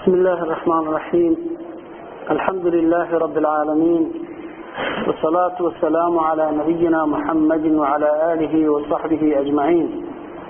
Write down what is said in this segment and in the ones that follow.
بسم الله الرحمن الرحيم الحمد لله رب العالمين والصلاة والسلام على نبينا محمد وعلى آله وصحبه أجمعين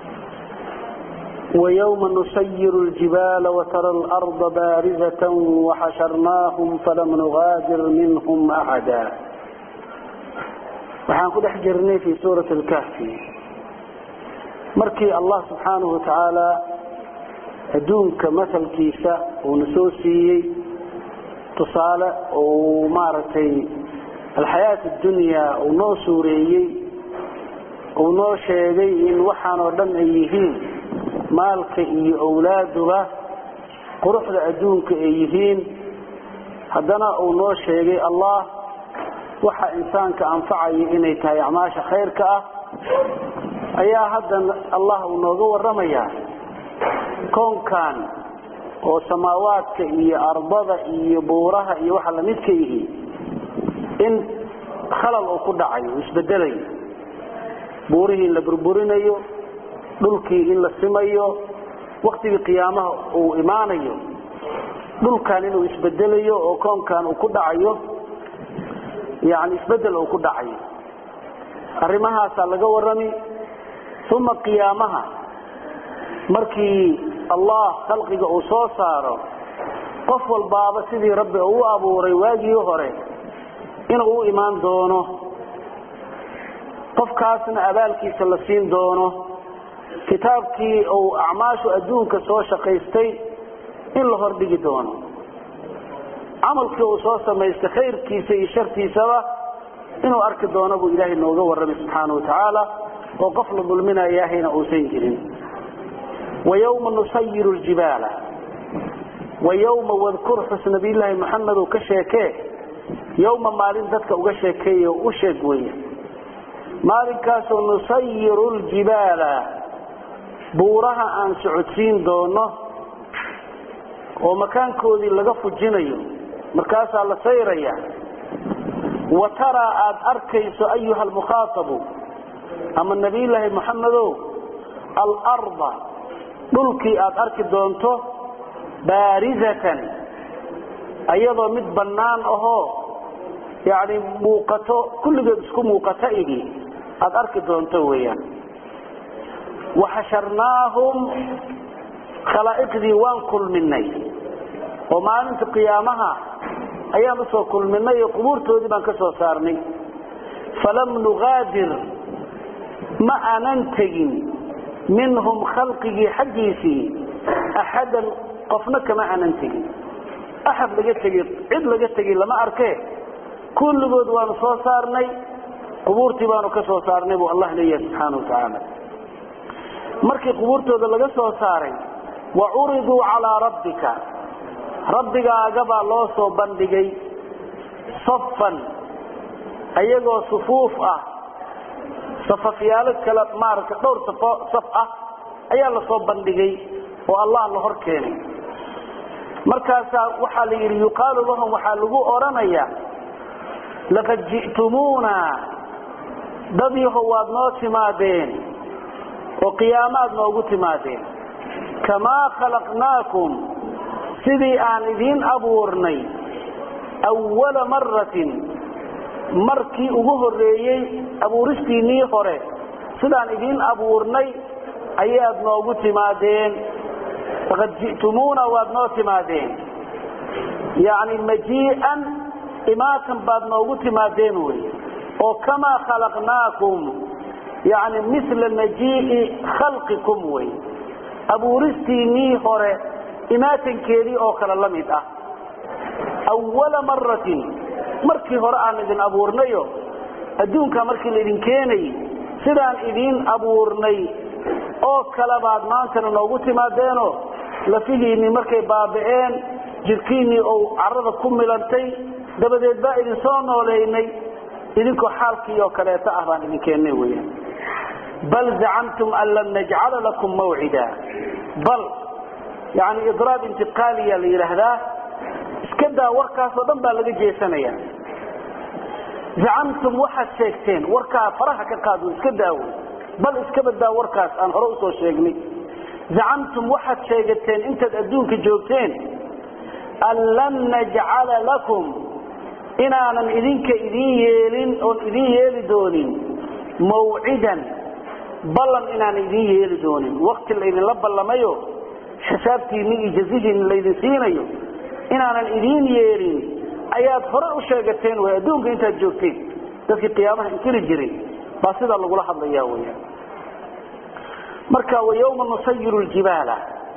ويوم نسير الجبال وترى الأرض بارزة وحشرناهم فلم نغادر منهم أحدا waxaan ku dhex jirnay fi suurat alkahfi markii allah subxaanahu watacaala adduunka masalkiisa uuna soo siiyey tusaale uu maaragtay alxayaat addunya uu noo suureeyey uu noo sheegay in waxaan oo dhan ay yihiin maalka iyo owlaaduba quruxda adduunka ay yihiin haddana uu noo sheegay allah waxa insaanka anfacaya inay tahay acmaasha khayrka ah ayaa haddana allah uu nooga waramayaa koonkan oo samaawaadka iyo ardada iyo buuraha iyo waxa lamidka yihi in khalal uu ku dhacayo uu isbedelayo buurihii in la burburinayo dhulkii in la simayo waktigii qiyaamaha uu imaanayo dhulkan inuu isbedelayo oo koonkan uu ku dhacayo yani isbedel uu ku dhacayo arrimahaasaa laga warami uma qiyaamaha markii allah khalqiga uu soo saaro qof walbaaba sidii rabbi uu u abuuray waagii hore inuu u imaan doono qofkaasna abaalkiisa la siin doono kitaabkii uu acmaashu adduunka soo shaqaystay in la hordhigi doono camalkii uu soo samaystay khayrkiisa iyo shartiisaba inuu arki doono buu ilaahay nooga warramay subxaana watacaala oo qof la dulminayahayna uusan jirin wayawma nusayiru ljibaala wayawma wadkur xus nabiyllaahi maxamedow ka sheekee yowma maalin dadka uga sheekeeye o u sheeg weeye maalinkaasoo nusayiru ljibaala buuraha aan socodsiin doono oo makaankoodii laga fujinayo markaasaa la sayraya wa taraa aada arkayso ayuha almukhaatabu ama nabiyllaahi moxamedow alarda dhulkii aada arki doonto baarizatan ayadoo mid bannaan ahoo yani muuqato kulligeed isku muuqata igi aada arki doonto weeyaan waxasharnaahum khalaa'iqdii waan kulminay oo maalinta qiyaamaha ayaan usoo kulminay oo qubuurtoodii baan ka soo saarnay falam nugaadir ma aanan tegin minhum khalqigii xaggiisii axadan qofna kama aanan tegin axad laga tegi cid laga tegi lama arke kulligood waanu soo saarnay qubuurtii baanu ka soo saarnay buu allah leeyahay subxaana wa tacaala markii qubuurtooda laga soo saaray wa curiduu calaa rabbika rabbigaagabaa loo soo bandhigay safan ayagoo sufuuf ah safafyaalo kale maaragtay dhowr safo saf ah ayaa lasoo bandhigay oo allah la hor keenay markaasaa waxaa la yidhi yuqaalu lahum waxaa lagu odhanayaa laqad ji'tumuuna dad yahow waad noo timaadeen oo qiyaamaad noogu timaadeen kamaa khalaqnaakum sidii aan idiin abuurnay awala maratin markii ugu horreeyey abuuristiinnii hore sidaan idiin abuurnay ayaad noogu timaadeen faqad ji'tumuuna waad noo timaadeen yacni majii'an imaatan baad noogu timaadeen wey oo kamaa khalaqnaakum yacni mila majii'i khalqikum wey abuuristiinnii hore imaatankeedii oo kale la mid ah awala maratin markii hore aan idin abuurnayo adduunka markii laidin keenayy sidaan idiin abuurnay oo kale baad maantana noogu timaadeenoo lafihiinnii markay baaba'een jirkiinnii ou carrada ku milantay dabadeed baa idin soo nooleynay idinkoo xaalkii oo kaleeto ah baan idin keennay weyaan bal zacamtum an lam najcala lakum mawcida bal yani idraab intiqaaliya la yidhaahdaa iska daa warkaasoo dhan baa laga jeesanaya zacamtum waxaad sheegteen warkaa faraha ka qaad iska daawo bal iska badaa warkaas aan hore usoo sheegnay zacamtum waxaad sheegateen intaad adduunka joogteen an lan najcala lakum inaanan idinka idin yeelin oon idin yeeli doonin mawcidan ballan inaanan idin yeeli doonin wakti laydinla ballamayo xisaabtiinni iyo jazihiinni laydin siinayo inaanan idin yeelin ayaad hore u sheegateen way adduunka intaad joogteen dadkii qiyaamaha inkiri jiray baa sidaa lagula hadlaya weya marka wayawma nusayiru ljibaala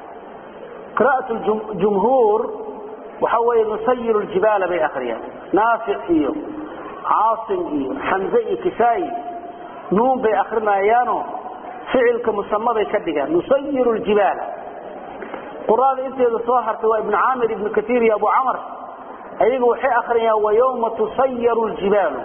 qira'at jumhuur waxa weeye nusayiru ljibaala bay akriyaan naafic iyo caasim iyo xamze iyo kisaayi nuun bay akrinayaano ficilka musamaday ka dhigaan nusayiru ljibaala quraada inteeda soo hartay waa ibnu caamir ibnu kaiir iyo abu camar ayaga waxay akriyaan wayawma tusayaru ljibaalu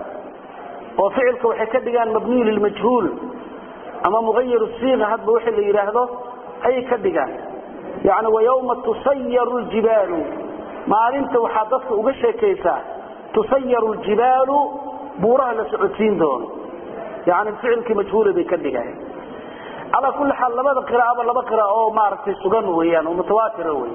oo ficilka waxay ka dhigaan mabniyu lilmajhuul ama muayir siiqa hadba wixii la yidhaahdo ayay ka dhigaan yani wayawma tusayaru ljibaalu maalinta waxaa dadka uga sheekaysaa tusayaru ljibaalu buuraha la socodsiin doono yani ficilkii majhuula bay ka dhigaan calaa kulli xaal labada qiraaba laba qira oo maaragtay sugan weyaan oo mutawaatira wey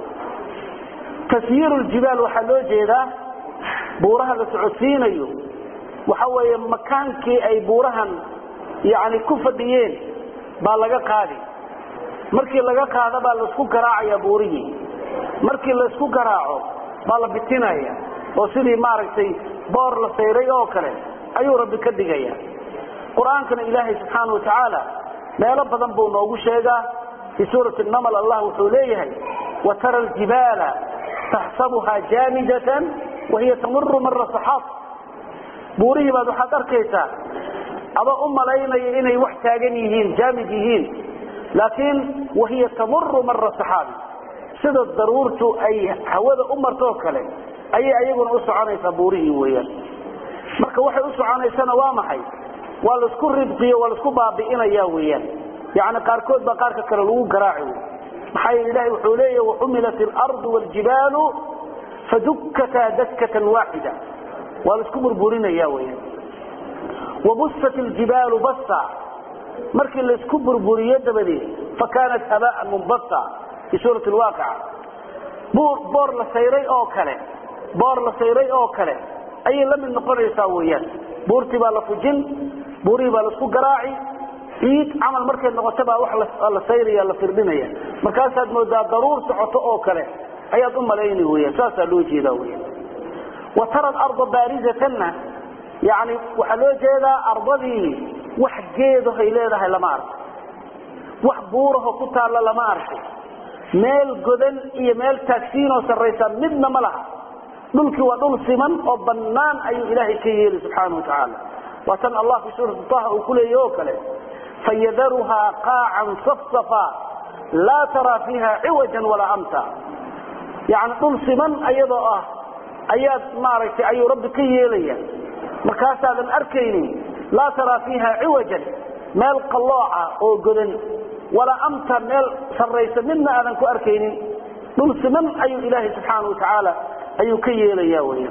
tasyiiru ljibaal waxaa loo jeedaa buuraha la socodsiinayo waxa weeye makaankii ay buurahan yani ku fadhiyeen baa laga qaadi markii laga qaado baa laisku garaacaya buurihii markii laisku garaaco baa la bitinaya oo sidii maaragtay boor la sayray oo kale ayuu rabbi ka dhigaya qur-aankana ilaahay subxaana wa tacaala meelo badan buu noogu sheegaa fii suurati namal allah wuxuu leeyahay watara aljibaala taxsabuha jaamidatan wahiya tamuru mara saxaab buurihii baad waxaad arkaysaa adoo u malaynaya inay wax taagan yihiin jaamid yihiin laakiin wahiya tamuru mara saxaabi sida daruurtu ay hawada u martoo kale ayay ayaguna u soconaysaa buurihii weyaan marka waxay u soconaysana waa maxay waa laisku ribqiyo waa laisku baabi'inaya weyaan yani qaarkood baa qaarka kale lagu garaaci wy maxaa yeel ilahi wuxuu leeya waxumilat alardu waljibaalu fadukkataa dakkatan waaxida waa laisku burburinaya weyaan wabusat ljibaalu basa markii laisku burburiyo dabadeed fakaanat habaan munbasa fii suurati lwaaqica boor la sayray oo kale boor la sayray oo kale ayay la mid noqonaysaa weyaan buurtii baa la fujin buurihii baa laisku garaaci ciid camal markay noqoto baa wax la sayraya la firdhinaya markaasaad moodaa daruur socoto oo kale ayaad u malayni weyaan saasaa loo jeedaa weyan wa tara alarda baarizatanna yani waxaa loo jeedaa ardadii wax geedahay leedahay lama arko wax buuraho ku taalla lama arko meel godan iyo meel taagsiinoo sarraysa midna ma laha dhulkii waa dhul siman oo bannaan ayuu ilaahay ka yeeli subxaana wa tacaala waa tan allah fii suurati taha uu ku leeyahy oo kale fayadaruhaa qaacan safsafa laa taraa fiiha ciwajan walaa amta yani dhul siman ayadoo ah ayaad maaragtay ayuu rabbi ka yeelaya markaasaadan arkaynin laa taraa fiiha ciwajan meel qallooca oo godan walaa amta meel sarraysa midna aadan ku arkaynin dhul siman ayuu ilaahay subxaana wa tacaala ayuu ka yeelaya weya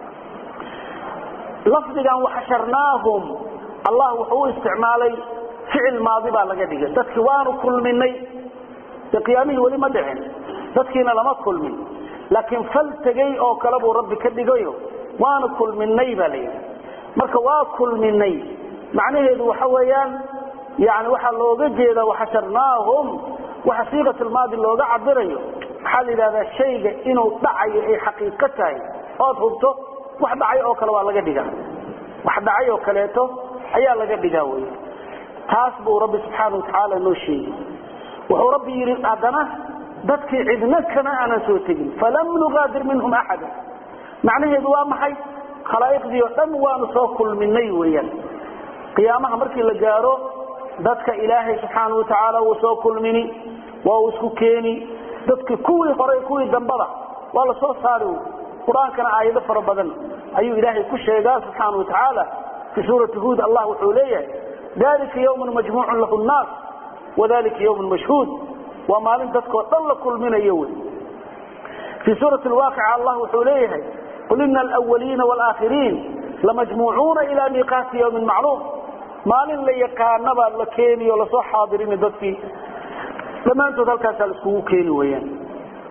lafdigan waxasharnaahum allah wuxuu u isticmaalay ficil maadi baa laga dhigay dadki waanu kulminay de qiyaamihii weli ma dhicin dadkiina lama kulmin laakiin fal tegey oo kale buu rabbi ka dhigayo waanu kulminay baa layidhi marka waa kulminay macnaheedu waxa weeyaan yani waxaa looga jeeda waxasharnaahum waxa siiqatlmaadi looga cabirayo waxaa la yidhahdaa shayga inuu dhacayo ay xaqiiqo tahay ood hubto wax dhacay oo kale waa laga dhigaa wax dhacay oo kaleeto ayaa laga dhigaa wey taas buu rabbi subxaana watacaala noo sheegi wuxuu rabbi yidhi haddana dadkii cidna kama aanan soo tegin falam nugaadir minhum axada macnaheedu waa maxay khalaa'iqdii oo dhan waanu soo kulminay weeyaan qiyaamaha markii la gaaro dadka ilaahay subxaana watacaala wuu soo kulmini waa uu isku keeni dadki kuwii hore kuwii dambada waa la soo saari qur-aankana aayado fara badan ayuu ilaahay ku sheegaa subxaana watacaala fii suurati huud allah wuxuu leeyahay dalika ywmun majmuucun lahu nnaas wadalika ywmun mashhuud waa maalin dadkoo dhan la kulminayo wey fii suurati lwaaqica allah wuxuu leeyahay qul ina alwaliina walaaakhiriin lamajmuucuuna ila miiqaati ywmin macluum maalin la yaqaanabaa la keeni oo lasoo xaadirini dadkii dhammaantood halkaasaa la iskugu keeni weyaan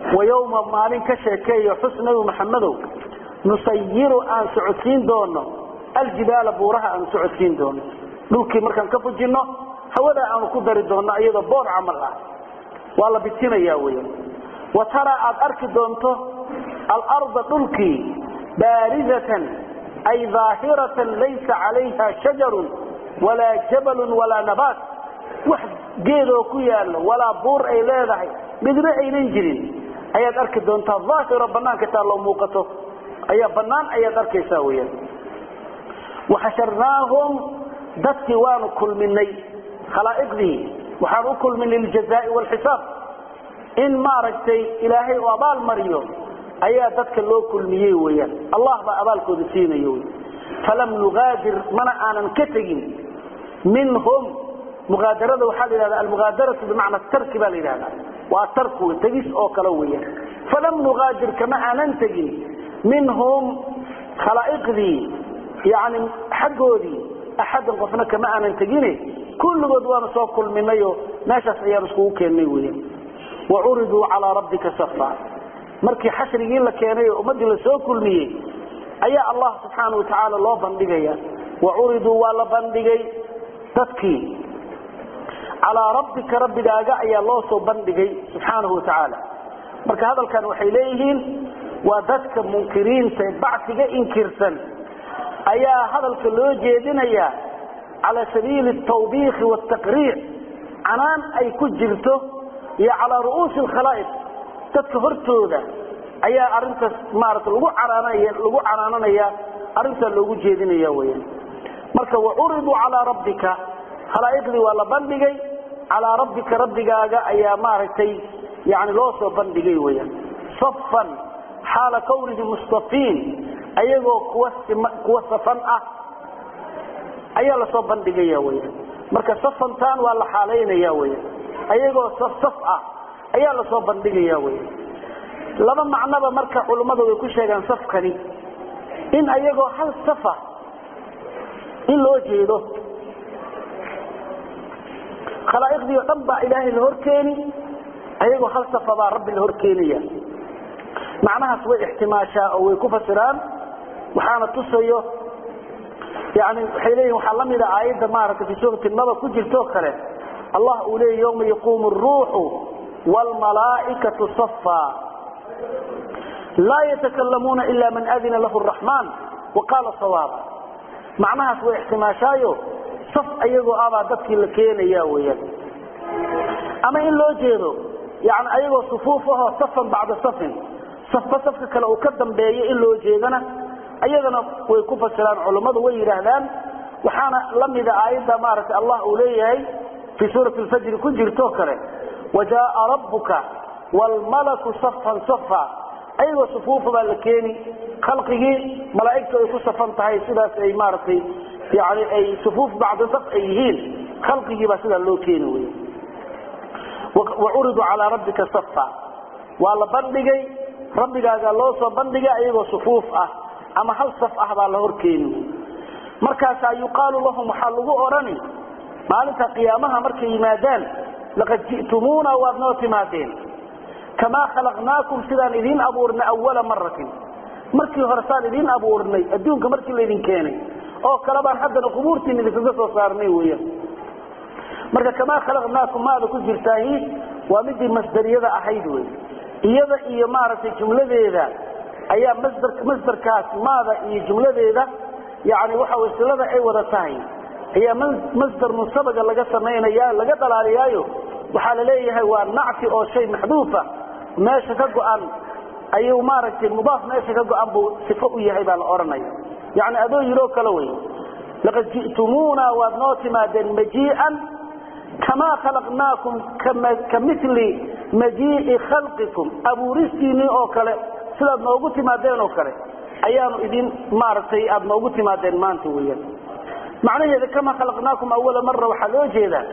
wayawma maalin ka sheekeeyo xus nabi maxamedow nusayiru aan socodsiin doono aljibaala buuraha aan socodsiin doono dhulkii markaan ka fujinno hawadaa aanu ku dari doonno iyadoo boor camal ah waa la bitinaya weyan wa taraa aad arki doonto alarda dhulkii baarizatan ay daahiratan laysa calayha shajarun walaa jabalun walaa nabaat wax geedoo ku yaallo walaa buur ay leedahay midna aynan jirin ayaad arki doontaa daahiro banaanka taalloo muuqato ayaa banaan ayaad arkaysaa weyaan waxasharnaahum dadkii waanu kulminay khalaa'iqdii waxaan u kulminay liljazaai waalxisaab in maaragtay ilaahay u abaal mariyo ayaa dadka loo kulmiyey weyaan allah baa abaalkooda siinayo wy falam nugaadir mana aanan ka tegin minhum muaadarada waxaa la yhahda almugaadaratu bimacna tarki baa la yidhahda waa tarku tegis oo kale weyaan falam nugaadir kama aanan tegin minhum khalaa'iqdii yani xaggoodii axadan qofna kama aanan tegine kulligood waanu soo kulminayo meeshaas ayaan iskugu keennay weyaan wacuriduu calaa rabbika safa markii xashrigii la keenay oo ummaddii lasoo kulmiyey ayaa allah subxaana watacaala loo bandhigaya wacuriduu waa la bandhigay dadkii calaa rabbika rabbigaaga ayaa loo soo bandhigay subxaanahu watacaala marka hadalkan waxay leeyihiin waa dadka munkiriinta bacsiga inkirsan ayaa hadalka loo jeedinaya cala sabiili tawbiikhi wtaqriic canaan ay ku jirto iyo calaa ru'uusi alkhalaa'iq dadka hortooda ayaa arintaas maarata lagu canaanaya lagu canaananaya arrintaa loogu jeedinaya weyan marka wacuriduu calaa rabbika khalaa'iqdii waa la bandhigay calaa rabbika rabbigaaga ayaa maaragtay yani loo soo bandhigay weyan safan xaala kawnihi mustafiin ayagoo kuwa kuwa safan ah ayaa lasoo bandhigaya weyan marka safantan waa la xaalaynaya weyan ayagoo saf saf ah ayaa lasoo bandhigaya weyan laba macnoba marka culummada way ku sheegaan safkani in ayagoo hal safa in loo jeedo khalaa'iqdii oo dhan baa ilaahay la horkeeni ayagoo hal safa baa rabbi la horkeenaya macnahaas way ixtimaashaa oo way ku fasiraan waxaana tusayo yani waxay leeyihin waxaa la mida aayadda maaragtay fi suurati naba ku jirtoo kale allah uu leeyay yawma yaquumu aruuxu waalmalaa'ikatu safa laa yatakalamuuna ila man adina lahu araxmaan waqaala sawaaba macnahaas way ixtimaashaayo saf ayagoo abaa dadkii la keenaya weyaan ama in loo jeedo yani ayagoo sufuuf ahoo safan bacda safin safba safka kale uu ka dambeeyo in loo jeedana ayadana way ku fasiraan culummadu way yidhaahdaan waxaana la mida aayadda maaragtay allah uu leeyahay fii suurati lfajri ku jirtoo kale wajaaa rabbuka waalmalaku safan safa ayagoo sufuufa baa la keeni khalqigii malaa'igtu ay ku safan tahay sidaas ay maaragtay yani ay sufuuf bacda saf ay yihiin khalqigii baa sidaa loo keeni wey wacuriduu calaa rabbika safa waa la bandhigay rabbigaaga loo soo bandhigay ayagoo sufuuf ah ama hal saf ah baa la horkeeni markaasaa yuqaalu lahum waxaa lagu odhani maalinta qiyaamaha markay yimaadaan laqad ji'tumuuna waad noo timaadeen kamaa khalaqnaakum sidaan idiin abuurnay awala maratin markii hore saan idiin abuurnay adduunka markii laydin keenay oo kale baan haddana qubuurtiin idinkaga soo saarnay weyan marka kamaa khalaqnaakum maada ku jirtaahi waa midii masdariyada ahayd wey iyada iyo maaragtay jumladeeda ayaa masdar masdarkaas maada iyo jumladeeda yani waxa way silada ay wada tahay ayaa masdar munsabaga laga samaynaya laga dhalaaliyaayo waxaa la leeyahay waa nacfi oo shay maxduufa meesha ka go-an ayuu maaragtay mudaaf meesha ka go-an buu sifo u yahay baa la odhanaya yani adoo yiroo kale wey laqad ji'tumuuna waad noo timaadeen majii'an kamaa khalaqnaakum ka mili majii'i khalqikum abuuristiinii oo kale sidaad noogu timaadeen oo kale ayaanu idin maaragtay aada noogu timaadeen maanta weyan macnaheeda kamaa khalaqnaakum awala mara waxaa loo jeedaa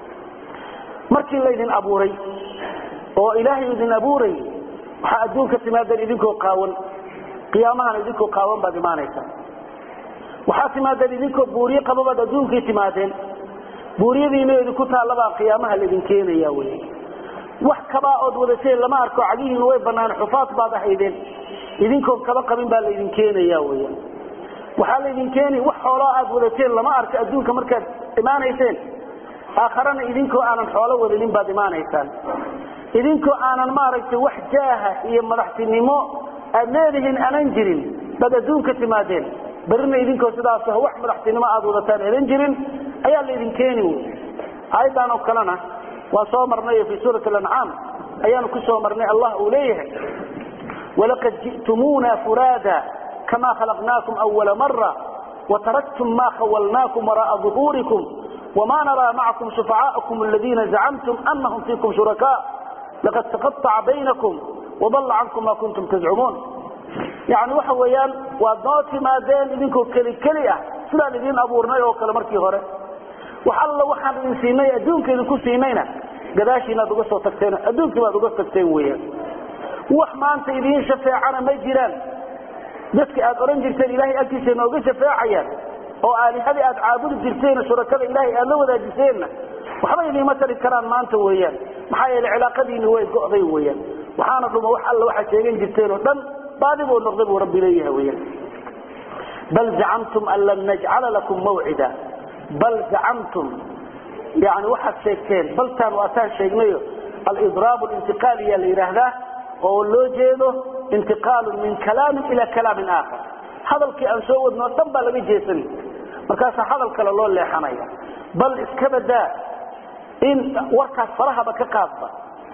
markii laydin abuuray oo ilaahay idin abuuray waxaa adduunka timaadeen idinkoo qaawan qiyaamahana idinkoo qaawan baad imaanaysaa waxaa timaadeen idinkoo buuriye qaba baad adduunkii timaadeen buuriyadiina idinku taallabaa qiyaamaha laydin keenaya wey wax kabaa ood wadateen lama arko cagihiina way banaan xufaad baad ahaydeen idinkoon kaba qabin baa laydin keenaya weyan waxaa laydin keeni wax xoolaa aad wadateen lama arko adduunka markaad imaanayseen aakharana idinkoo aanan xoolo wadanin baad imaanaysaan idinkoo aanan maaragtay wax jaaha iyo madaxtinimo aad leedihiin aanan jirin baad adduunka timaadeen berrina idinkoo sidaas wax madaxtinimo aad wadataan elan jirin ayaa laydin keeni wy aayaddan oo kalena waa soo marnay fii suurati alancaam ayaanu ku soo marnay allah uu leeyahay walaqad ji'tumuuna furaada kama khalaqnaakum awala mara wataraktum ma khawalnaakum wara'a ظuhuurikum wma naraa macakum shufacaaءakum aladiina zacamtum anahum fiikum shurakaa laqad taqaطaca baynakum wadalla cankum ma kuntum tazcumuun yani waxa weeyaan waad noo timaadeen idinkoo keli keli ah sidaan idiin abuurnay oo kale markii hore wax alla waxaan idin siinay adduunka idinku siinayna gadaashiinaad uga soo tagteen adduunkii baad uga tagteen weyaan wax maanta idiin shafeecana ma jiraan dadka aad odhan jirteen ilahay agtiisa nooga shafeecayaan oo aalihadii aad caabudi jirteen shurakada ilaahay aad la wadaajiseenna waxba idiima tari karaan maanta weeyaan maxaa yeele cilaaqadiini way go'day weyaan waxaana dhuma wax alla waxaad sheegan jirteen oo dhan baadi buu noqday buu rabbi leeyahay weyaan bal zacamtum an lam najcala lakum mawcida bal zacamtum yani waxaad sheegteen baltaan waataan sheegnayo alidraab lintiqaaliya la yidhaahdaa oo loo jeedo intiqaalu min kalaamin ila kalaamin aakhar hadalkii aan soo wadno o dhan baa laga jeesan markaasaa hadal kale loo leexanaya bal iska badaa in warkaas farahaba ka qaadba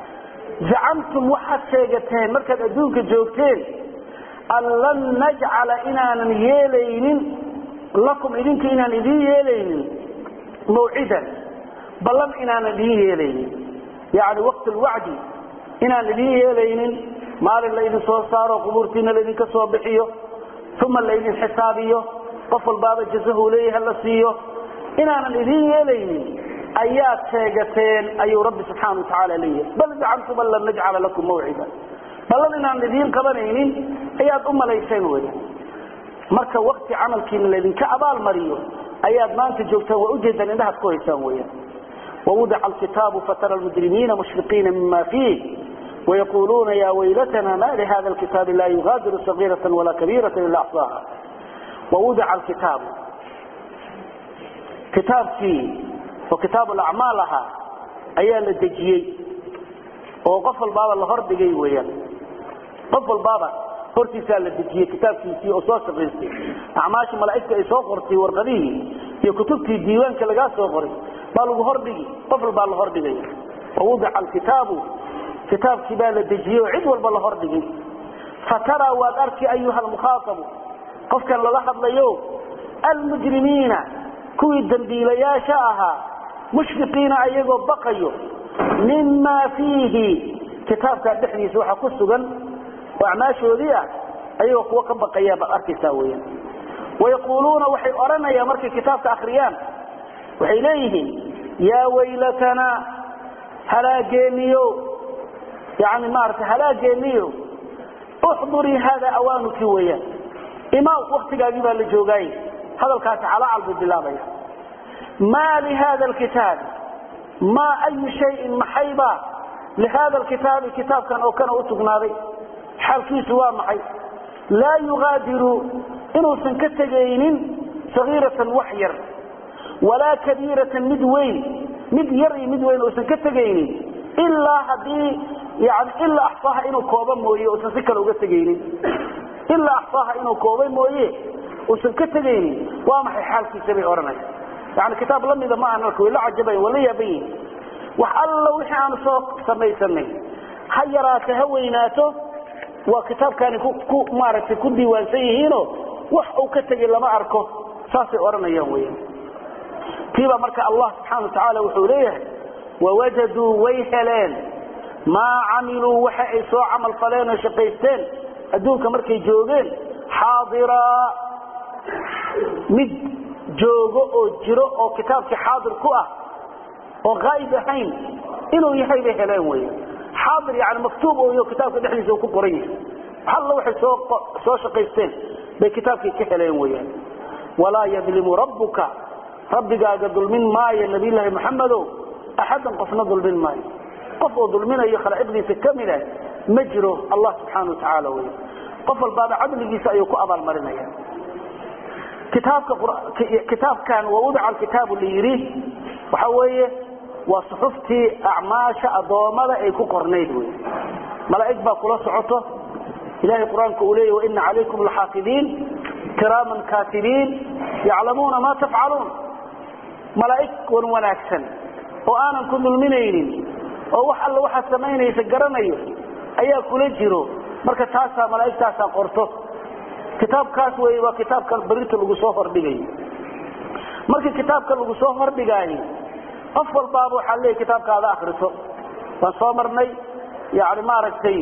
zacamtum waxaad sheegateen markaad adduunka joogteen an lan najcala inaanan yeelaynin lakum idinka inaan idiin yeelaynin mawcidan ballan inaanan idiin yeelaynin yani waqt lwacdi inaan idiin yeelaynin maalin laydin soo saaro qubuurtiina laydinka soo bixiyo uma laydin xisaabiyo qof walbaaba jazahu leeyaha la siiyo inaanan idiin yeelaynin ayaad sheegateen ayuu rabbi subxaana watacaala leeyahay bal zacamtum an lan najcala lakum mawcida ballan inaan idiin qabanaynin ayaad u malayseen wey marka wakti camalkiina laydinka abaalmariyo ayaad maanta joogtaan waa ujeedaan indhahaad ku haysaan weyan wawudica alkitaabu fatara lmujrimiina mushfiqiina mima fiih ويقولون يا ويلتنا ما لهذا الكتاب لا يغادر صغيرة ولا كبيرة إلا أحصاها ووضع الكتاب كتاب فيه وكتاب الأعمالها أيها الدجيي وقف البابا اللي هردقي ويا قف البابا hortiisaa la dejiyey kitaabkiisii oo soo shaqaystay acmaasha malaa'igta ay soo qortay warqadihii iyo kutubtii diiwaanka lagaa soo qoray baa lagu hordhigi qof walbaa la hordhigay wawudica alkitaabu kitaabkii baa la dejiyey oo cid walba la hordhigay fataraa waad arki ayuha almukhaaabu qofkan lala hadlayo almujrimiina kuwii dambiilayaasha ahaa mushfiqiina ayagoo baqayo mimaa fiihi kitaabkaa dhexdiisa waxaa ku sugan oo acmaashoodii ah ayagoo kuwa ka baqayaa baad arkaysaa weyan wayaquuluuna waxay odhanayaan markay kitaabka akriyaan waxay leeyihiin yaa waylatanaa halaageeniyo yani maarata halaageeniyo uxdurii hada awaanuki weeyaan imaw waktigaagii baa la joogaay hadalkaasi calaacal buu bilaabaya maa lihada lkitaabi maa ayu shayin maxaybaa lihada lkitaabi kitaabkan oo kana u sugnaaday xaalkiisu waa maxay laa yugaadiru inuusan ka tegaynin sagiiratan wax yar walaa kabiiratan mid weyn mid yar iyo mid weyn uusan ka tegaynin ilaa hadii yani ilaa axsaaha inuu kooba mooye uusan si kale uga tegaynin ilaa axsaaha inuu kooba mooye uusan ka tegaynin waa maxay xaalkiisa bay odhanaya yani kitaab lamida ma aha marka way la cajabayan waa la yaaban yihin wax alla wixii aanu soo samaysanay ha yaraato ha weynaato waa kitaabkaani ku maaragtay ku diiwaansan yihiino wax uu ka tegay lama arko saasay odhanayaan weyan tiibaa marka allah subxana watacaala wuxuu leeyahay wawajaduu way heleen maa camiluu waxa ay soo camal faleen oo shaqaysteen adduunka markay joogeen xaadiraa mid joogo oo jiro oo kitaabkii xaadir ku ah oo qaa'ib ahayn inuu yahay bay heleen wey xaadir yani maktuub ooyo kitaabka dhexdiisa uu ku qoran yahay alla waxay soo soo shaqaysteen bay kitaabkii ka heleen weyaan walaa yadlimu rabbuka rabbigaaga dulmin maayo nabiyllaahi maxamedow axadan qofna dulmin maayo qof oo dulminayo khalaa'iqdiisa ka mida ma jiro allah subxaana wa tacaala wey qof walbaaba cadligiisa ayuu ku abaalmarinaya kitaabka kitaabkan wawudica alkitaabu la yidhi waxa weeye waa suxuftii acmaasha addoommada ay ku qornayd wey malaa'ig baa kula socoto ilahay qur-aanka uu leeyah waina calaykum laxaafidiin kiraaman kaatibiin yaclamuuna ma tafcaluun malaa'ig wan wanaagsan oo aanan ku dulminaynin oo wax alla waxaad samaynaysa garanayo ayaa kula jiro marka taasaa malaa'igtaasaa qorto kitaabkaas wey waa kitaabka barinta lagu soo hordhigayo markii kitaabka lagu soo hordhigaayo qof walbaaba waxaa leeyahy kitaabkaada akriso waan soo marnay yani maaragtay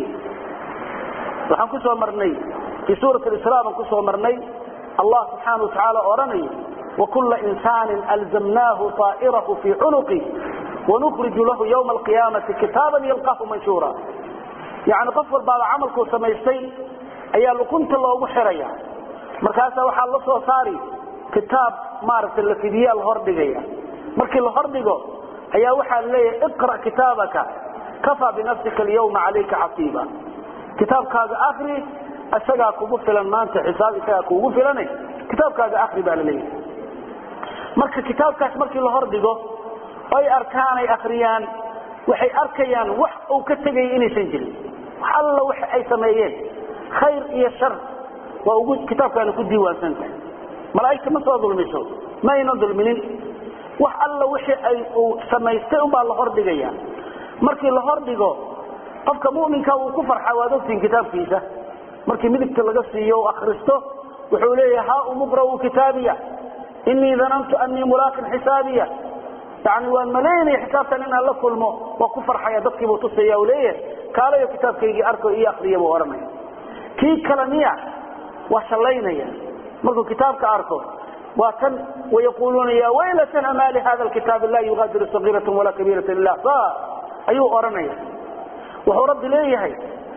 waxaan ku soo marnay fii suurat isra baan kusoo marnay allah subxaana watacaala odhanayo wakula insaanin alzamnaahu طaa'irahu fii cunuqi wanukriju lahu ywma alqiyaamati kitaaban yalqahu manshuura yani qof walbaaba camalkuu samaystay ayaa luqunta loogu xiraya markaasaa waxaa la soo saari kitaab maaragtay la fidiyaa la hordhigaya markii la hordhigo ayaa waxaa leeyahay iqra' kitaabaka kafaa binafsika alyawma calayka xasiiba kitaabkaaga akri isagaa kugu filan maanta xisaab isagaa kugu filane kitaabkaaga akri baa laleeyahay marka kitaabkaas markii la hordhigo ay arkaan ay akriyaan waxay arkayaan wax uu ka tegaya inaysan jirin wax alla wax ay sameeyeen khayr iyo shar waa ugu kitaabkaana ku diiwaansan tahay malaa'igta ma soo dulmiso ma aynan dulminin wax alla wixii ay uu samaystay unbaa la hordhigaya markii la hordhigo qofka mu'minka wuu ku farxa waad ogtihin kitaabkiisa markii midigta laga siiyo u akhristo wuxuu leeyahay haa umuqra'u kitaabiya inii danantu anii mulaakin xisaabiya yani waan malaynaya xisaabtan inaan la kulmo waa ku farxaya dadkiibuu tusaya u leeyahay kaalayo kitaabkaygii arko iyo akriya buu odhanaya kii kale miya waa shallaynaya markuu kitaabka arko waa tan wayaquluuna ya waylatana ma lihada lkitaabi laa yugaadiru sagiirata walaa kabiirata ila sa ayuu odhanaya wuxuu rabbi leeyahay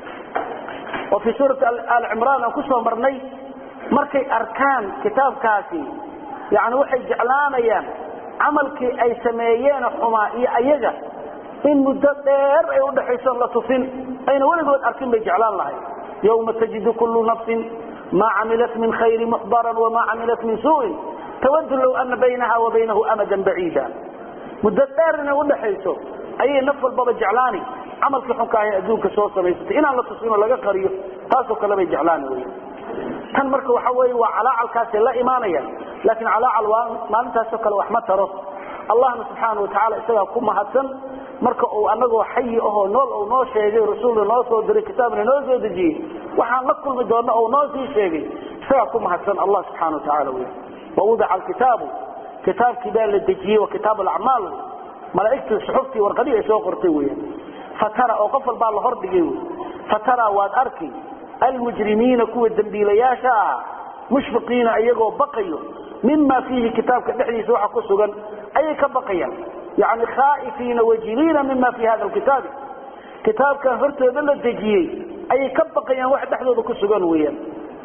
oo fii suurati aal cimraan aan kusoo marnay markay arkaan kitaabkaasi yani waxay jeclaanayaan camalkii ay sameeyeen xumaa iyo ayaga in muddo dheer ay udhaxayso la tusin ayna weligood arkin bay jeclaan lahay yawma tajidu kullu nafsin ma camilat min khayri muxdaran wama camilat min suuin tawadu low ana baynaha wa baynahu amadan baciida muddo dheer inay udhaxayso ayay naf walbaba jeclaani camalkii xunka ahay adduunka soo samaysatay inaan la tusinoo laga qariyo taasoo kale bay jeclaani wy tan marka waxa wey waa calaacalkaasay la imaanayaan laakiin calaacal waa maalintaasoo kale wax ma taro allahna subxaana watacaala isagaa ku mahadsan marka uu anagoo xayi ahoo nool uu noo sheegay rasuulna noo soo diray kitaabna noo soo dejiyey waxaan la kulmi doona uu noo sii sheegay isagaa ku mahadsan allah subxana watacaala wy wawudica alkitaabu kitaabkii baa la dejiyey wa kitaab alacmaal malaaigtii suxuftii warqadii ay soo qortay weyan fatara oo qof walbaa la hordhigay wy fatara waad arki almujrimiina kuwa dembiilayaasha ah mushfiqiina iyagoo baqayo mima fiihi kitaabka dhexdiisa waxa ku sugan ayay ka baqayaan yani khaa'ifiina wajiliina mima fii hada kitaabi kitaabkan hortooda la dejiyey ayay ka baqayaan wax dhexdooda ku sugan weyaan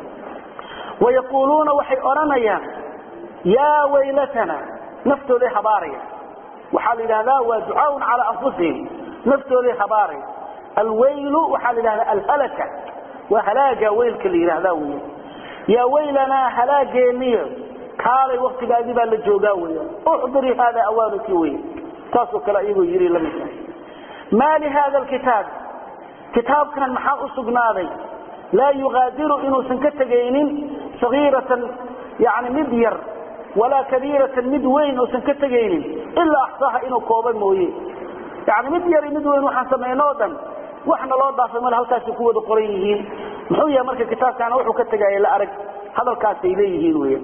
wayaquuluuna waxay odhanayaan yaa waylatana naftooday habaaraya waxaa la yidhahdaa waa ducaaun calaa anfusihim naftooday habaaraya alwaylu waxaa la yidhahdaa alhalaka waa halaaga weylka la yidhaahdaa weya yaa waylanaa halaageeniyo kaalay waktigaadii baa la joogaa weya uxduri hada awaanuki wey saasoo kale iyagoo yiri la mid tahay maa lihada lkitaab kitaabkan maxaa u sugnaaday laa yugaadiru inuusan ka tegaynin sagiiratan yani mid yar walaa kabiiratan mid weyn uusan ka tegaynin ilaa axsaaha inuu kooba mooye yani mid yar mid weyn waxaan samaynoo dhan waxna loo dhaafay male halkaasay ku wada qoran yihiin muxuu yahay marka kitaabkaana wuxuu ka tegaya la arag hadalkaasay leeyihiin weya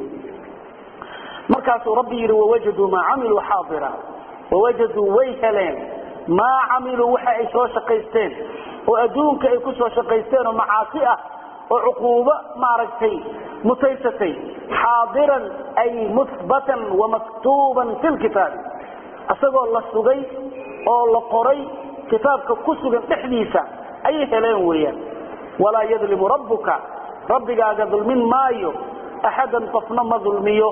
markaasuu rabbi yidhi wawajaduu maa camiluu xaadira wawajaduu way heleen maa camiluu waxa ay soo shaqaysteen oo adduunka ay ku soo shaqaysteen oo macaasi ah oo cuquubo maaragtay mutaysatay xaadiran ay muhbatan wamaktuuban fi lkitaabi isagoo la sugay oo la qoray kitaabka ku sugan dhexdiisa ayay heleen weeyaan walaa yadlimu rabbuka rabbigaaga dulmin maayo axadan qofna ma dulmiyo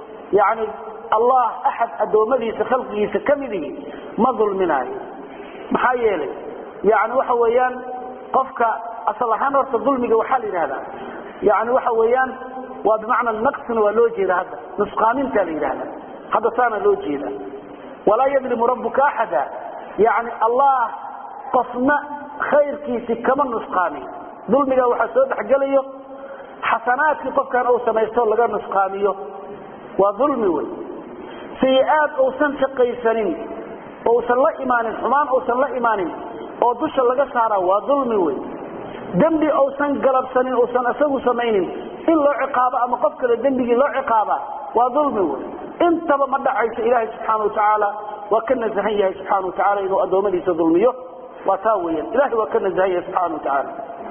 yani allah axad addoommadiisa khalqigiisa ka midihi ma dulminaayo maxaa yeelay yani waxa weeyaan qofka asal ahaan horta dulmiga waxaa la yidhahdaa yani waxa weeyaan waa bimacna naqsina waa loo jeeda hadda nusqaaminta la yidhahda hadda saana loo jeeda walaa yadlimu rabbuka axada yani allah qofna khayrkiisi kama nusqaamin dulmiga waxaa soo dhexgelayo xasanaadkii qofkan uu samaysto laga nusqaamiyo waa dulmi wey sayi-aad uusan shaqaysanin ousan la imaanin xumaan uusan la imaanin oo dusha laga saara waa dulmi wey dembi uusan galabsanin uusan isagu samaynin in loo ciqaabo ama qof kale dembigii loo ciqaaba waa dulmi wey intaba ma dhacayso ilaahay subxaana watacaala waa ka nasahan yahay subxana watacaala inuu addoommadiisa dulmiyo waa taa weyan ilahay waa ka nasahan yahay subxana watacaala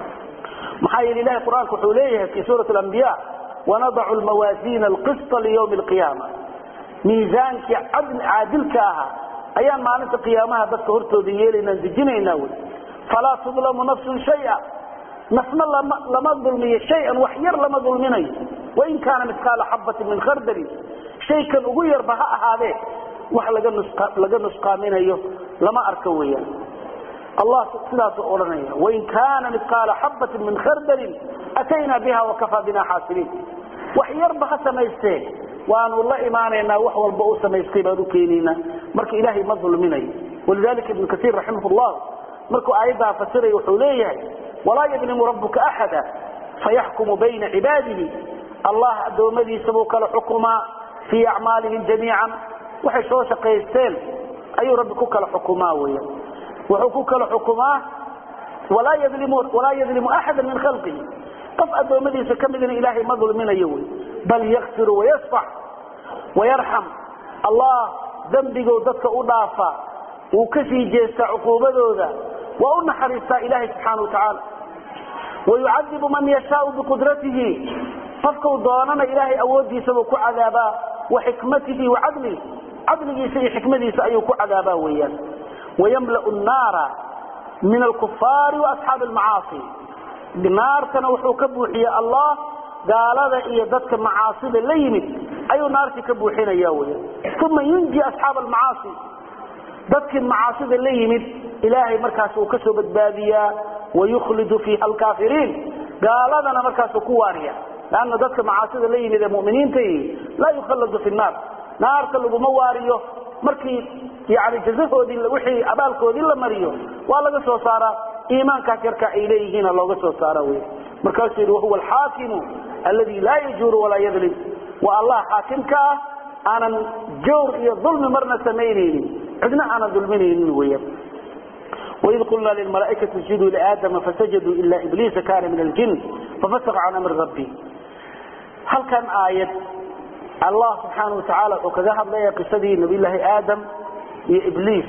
maxaa yeele ilahay qur-aanka wuxuu leeyahay fi suurat alambiya wanadacu lmawaasiina alqisطa liyawmi alqiyaama miisaankii caadilka ahaa ayaan maalinta qiyaamaha dadka hortooda yeelaynaan dejinaynaa wy falaa tudlamu nafsun shaya nafna lama dulmiyo shayan wax yar lama dulminayo wain kaana midqaala xabatin min khardalin shaykan ugu yarba ha ahaadee wax laga nusqaaminayo lama arka weyaan allah sidaasuu odhanaya wain kaana midqaala xabatin min khardalin ataynaa biha wakafaa bina xaasiliin wax yarba ha samaystee waanu la imaanaynaa wax walba u samaystay baan u keenaynaa marka ilaahay ma dulminayo walidalika ibnu kaiir raximah llah markuu aayaddaa fasiray wuxuu leeyahay walaa yadlimu rabbuka axada fayaxkumu bayna cibaadihi allah addoommadiisa buu kala xukumaa fii acmaalihim jamiican waxay soo shaqaysteen ayuu rabbi ku kala xukumaa weyan wuxuu ku kala xukumaa walaa yadlimu axada min khalqihi qof addoommadiisa ka midna ilaahay ma dulminayo wy bal yakfiru wayasfax wayarxam allah dembigou dadka u dhaafa wuu ka sii jeestaa cuquubadooda waa u naxariistaa ilaahay subxaana wa tacaala wayucadibu man yashaau biqudratihi qofkau doonana ilaahay awooddiisabuu ku cadaabaa wa xikmatihi wa cadlihi cadligiisa iyo xikmadiisa ayuu ku cadaabaa weeyaan wayamla'u nnaara min alkufaari waasxaabi almacaasi naartana wuxuu ka buuxiyey allah gaalada iyo dadka macaasida la yimid ayuu naartii ka buuxinaya weya uma yunji asxaaba almacaasi dadkii macaasida la yimid ilaahay markaas uu ka soo badbaadiyaa wayukhlidu fiiha alkaafiriin gaaladana markaasuu ku waariya lanna dadka macaasida la yimid ee muminiinta laa yukhalladu fi nnaar naarta laguma waariyo markii yani jazahoodii wixii abaalkoodii la mariyo waa laga soo saaraa iimaankaas yarka ay leeyihiina looga soo saara wy markaasuu yidhi wahuwa alxaakimu alladii laa yajuuru walaa yadlim waa allah xaakimka ah aanan jawr iyo dulmi marna samaynaynin cidna aanan dulminaynin weyan وإذ قلنا للملائكة اسجدوا لآدم فسجدوا إلا إبليس كان من الجن ففسق عن أمر ربه هل كان آية الله سبحانه وتعالى وكذا هذا قصدي نبي الله آدم إبليس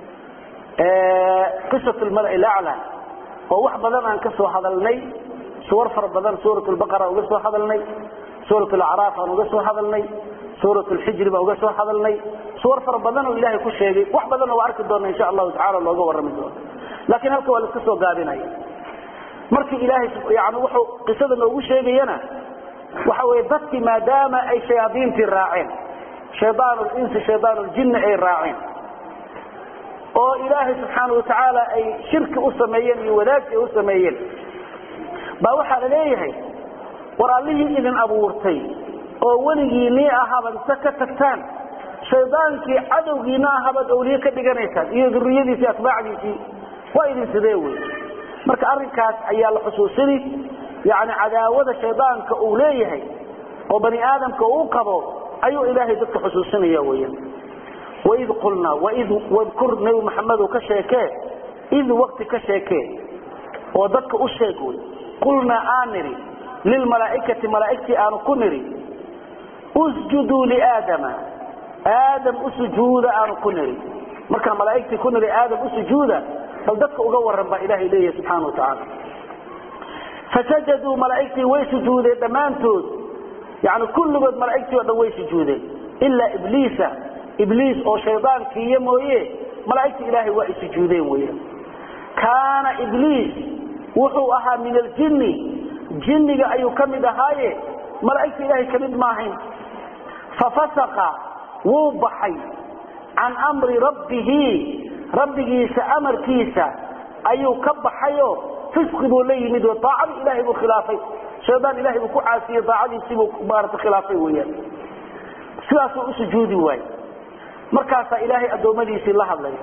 قصة الملأ الأعلى وواحد بدن أن كسوا هذا الني سور فرد بدن سورة البقرة وقسوا هذا الني سورة الأعراف وقسوا هذا الني سورة الحجر وقسوا هذا الني سور فرد بدن وإلهي كل شيء واحد بدن وأرك الدون إن شاء الله تعالى الله جور من دون لكن هل كوا لسكسوا قابنا مركي إلهي يعني وحو قصة نوغو شيء ينا وحو يدتي ما دام أي شياطين الراعين شيطان الإنس شيطان الجن أي الراعين oo ilaahay subxaana watacaala ay shirki u sameeyeen iyo wadaagsi u sameeyeen baa waxaa la leeyahay war allihii idin abuurtay oo weligiinii ahabaad inta ka tagtaan shaydaankii cadowgiina ahabaad awliye ka dhiganaysaan iyo duriyadiisii atbaacdiisii waa idin sidee wey marka arrinkaas ayaa la xusuusini yani cadaawada shaydaanka uu leeyahay oo bani aadamka uu qabo ayuu ilaahay dadka xusuusinaya weyan وإذ قلنا وإذ واذكر نبي محمد كشيكه إذ وقت كشيكه وذلك أشيكوي قلنا آنري للملائكة ملائكة آن كنري اسجدوا لآدم آدم أسجود آن كنري مركا ملائكة كنري آدم أسجود فلذلك أقور رب إله إليه سبحانه وتعالى فسجدوا ملائكة ويسجود دمانتود يعني كل قد ملائكة ويسجود إلا إبليس ibliis oo shaydaankiiyo mooye malaa'igta ilaahay waa isujuudeen weeyaan kaana ibliis wuxuu ahaa min aljinni jinniga ayuu ka mid ahaaye malaa'igta ilaahay ka mid maahayn fafasaqa wuu baxay can amri rabbihi rabbigiisa amarkiisa ayuu ka baxayo fisqi buu la yimid oo daacadii ilaahay buu khilaafay shaydaan ilahay buu ku caasiyey daacadiisiibuu maarata khilaafay weyaan sidaasuu u sujuudi waaye markaasaa ilaahay addoommadiisii la hadlaya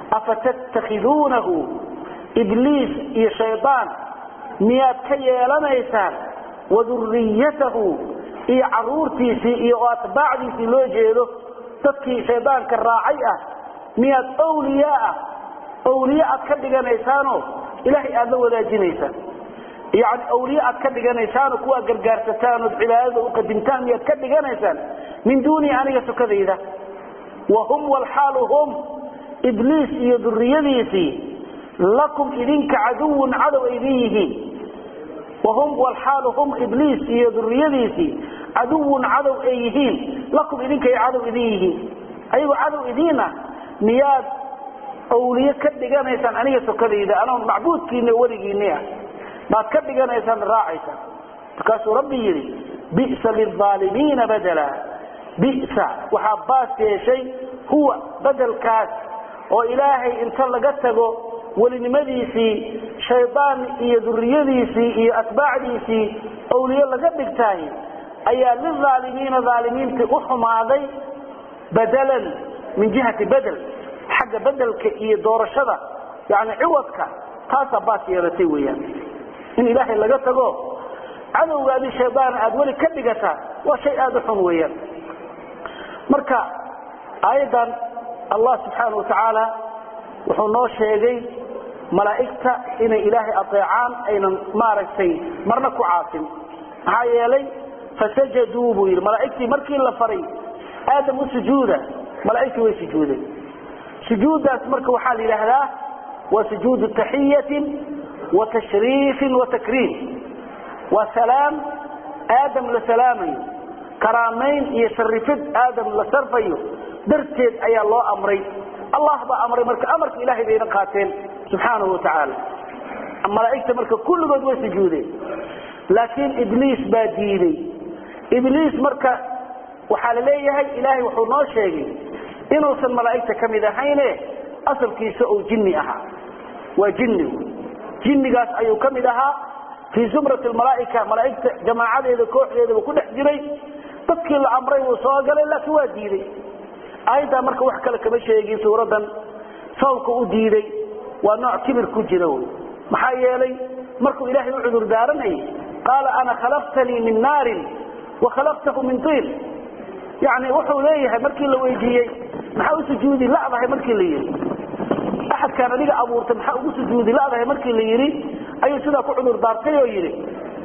afatattakhiduunahu ibliis iyo shaydaan miyaad ka yeelanaysaan waduriyatahu iyo caruurtiisii iyo atbaacdiisii loo jeedo dadkii shaydaanka raacay ah miyaad awliyaa ah awliye aad ka dhiganaysaanoo ilaahay aad la wadaajinaysaan yani awliye aad ka dhiganaysaanoo kuwaa gargaarsataan ood cibaadada u qadimtaan miyaad ka dhiganaysaan min duunii aniga sukadayda wahum walxaalu hum ibliis iyo duriyadiisii lakum idinka caduwun cadow idin yihiin wahum walxaalu hum ibliis iyo duriyadiisii caduwun cadow ay yihiin lakum idinkay cadow idin yihiin ayagoo cadow idiina miyaad awliye ka dhiganaysaan aniga sokadayda anoo macbuudkiina weligiini ah baad ka dhiganaysaan raacaysaan markaasuu rabbi yidhi bisa lilaalimiina badala bisa waxaa baas yeeshay huwa bedelkaas oo ilaahay inta laga tago welinimadiisii shaydaan iyo duriyadiisii iyo atbaacdiisii awliye laga dhigtaay ayaa lilaalimiina aalimiintii u xumaaday badalan min jihati bedel xagga bedelka iyo doorashada yani ciwadka taasaa baas yeelatay weyaan in ilaahay laga tago cadowgaadii shaydaan aad weli ka dhigataa waa shay aada u xun weyaan marka aayaddan allah subxaana wa tacaala wuxuu noo sheegay malaa'igta inay ilaahay adeecaan aynan maaragtay marna ku caasin maxaa yeelay fasajaduu buu yidhi malaa'igtii markii la faray aadam u sujuuda malaa'igtii way sujuudeen sujuuddaas marka waxaa la yidhaahdaa waa sujuudu taxiyatin wa tashriifin wa takriim waa salaam aadam la salaamayo karaamayn iyo sharifid aadam la sarfayo darteed ayaa loo amray allah baa amray marka amarka ilahay bayna qaateen subxaanahu watacaala malaa'igta marka kulligood way sujuudeen laakiin ibliis baa diiday ibliis marka waxaa la leeyahay ilaahay wuxuu noo sheegay inuusan malaa'igta ka mid ahayne asalkiisa uu jinni ahaa waa jinnigu jinnigaas ayuu ka mid ahaa fii zumrati malaaika malaaigta jamaacadeeda kooxdeedaba ku dhex jiray dadkii la amray wuu soo galay laakiin waa diiday aayaddaa marka wax kale kama sheegin suuradan sababka u diiday waa nooc kibir ku jira wy maxaa yeelay markuu ilaahay u cudur daaranayay qaala ana khalaqtanii min naarin wa khalaqtahu min tiin yani wuxuu leeyahay markii la weydiiyey maxaa u sujuudi ladahay markii la yidhi axadkaan adiga abuurtay maxaa ugu sujuudi ladahay markii la yidhi ayuu sidaa ku cudur daartay oo yidhi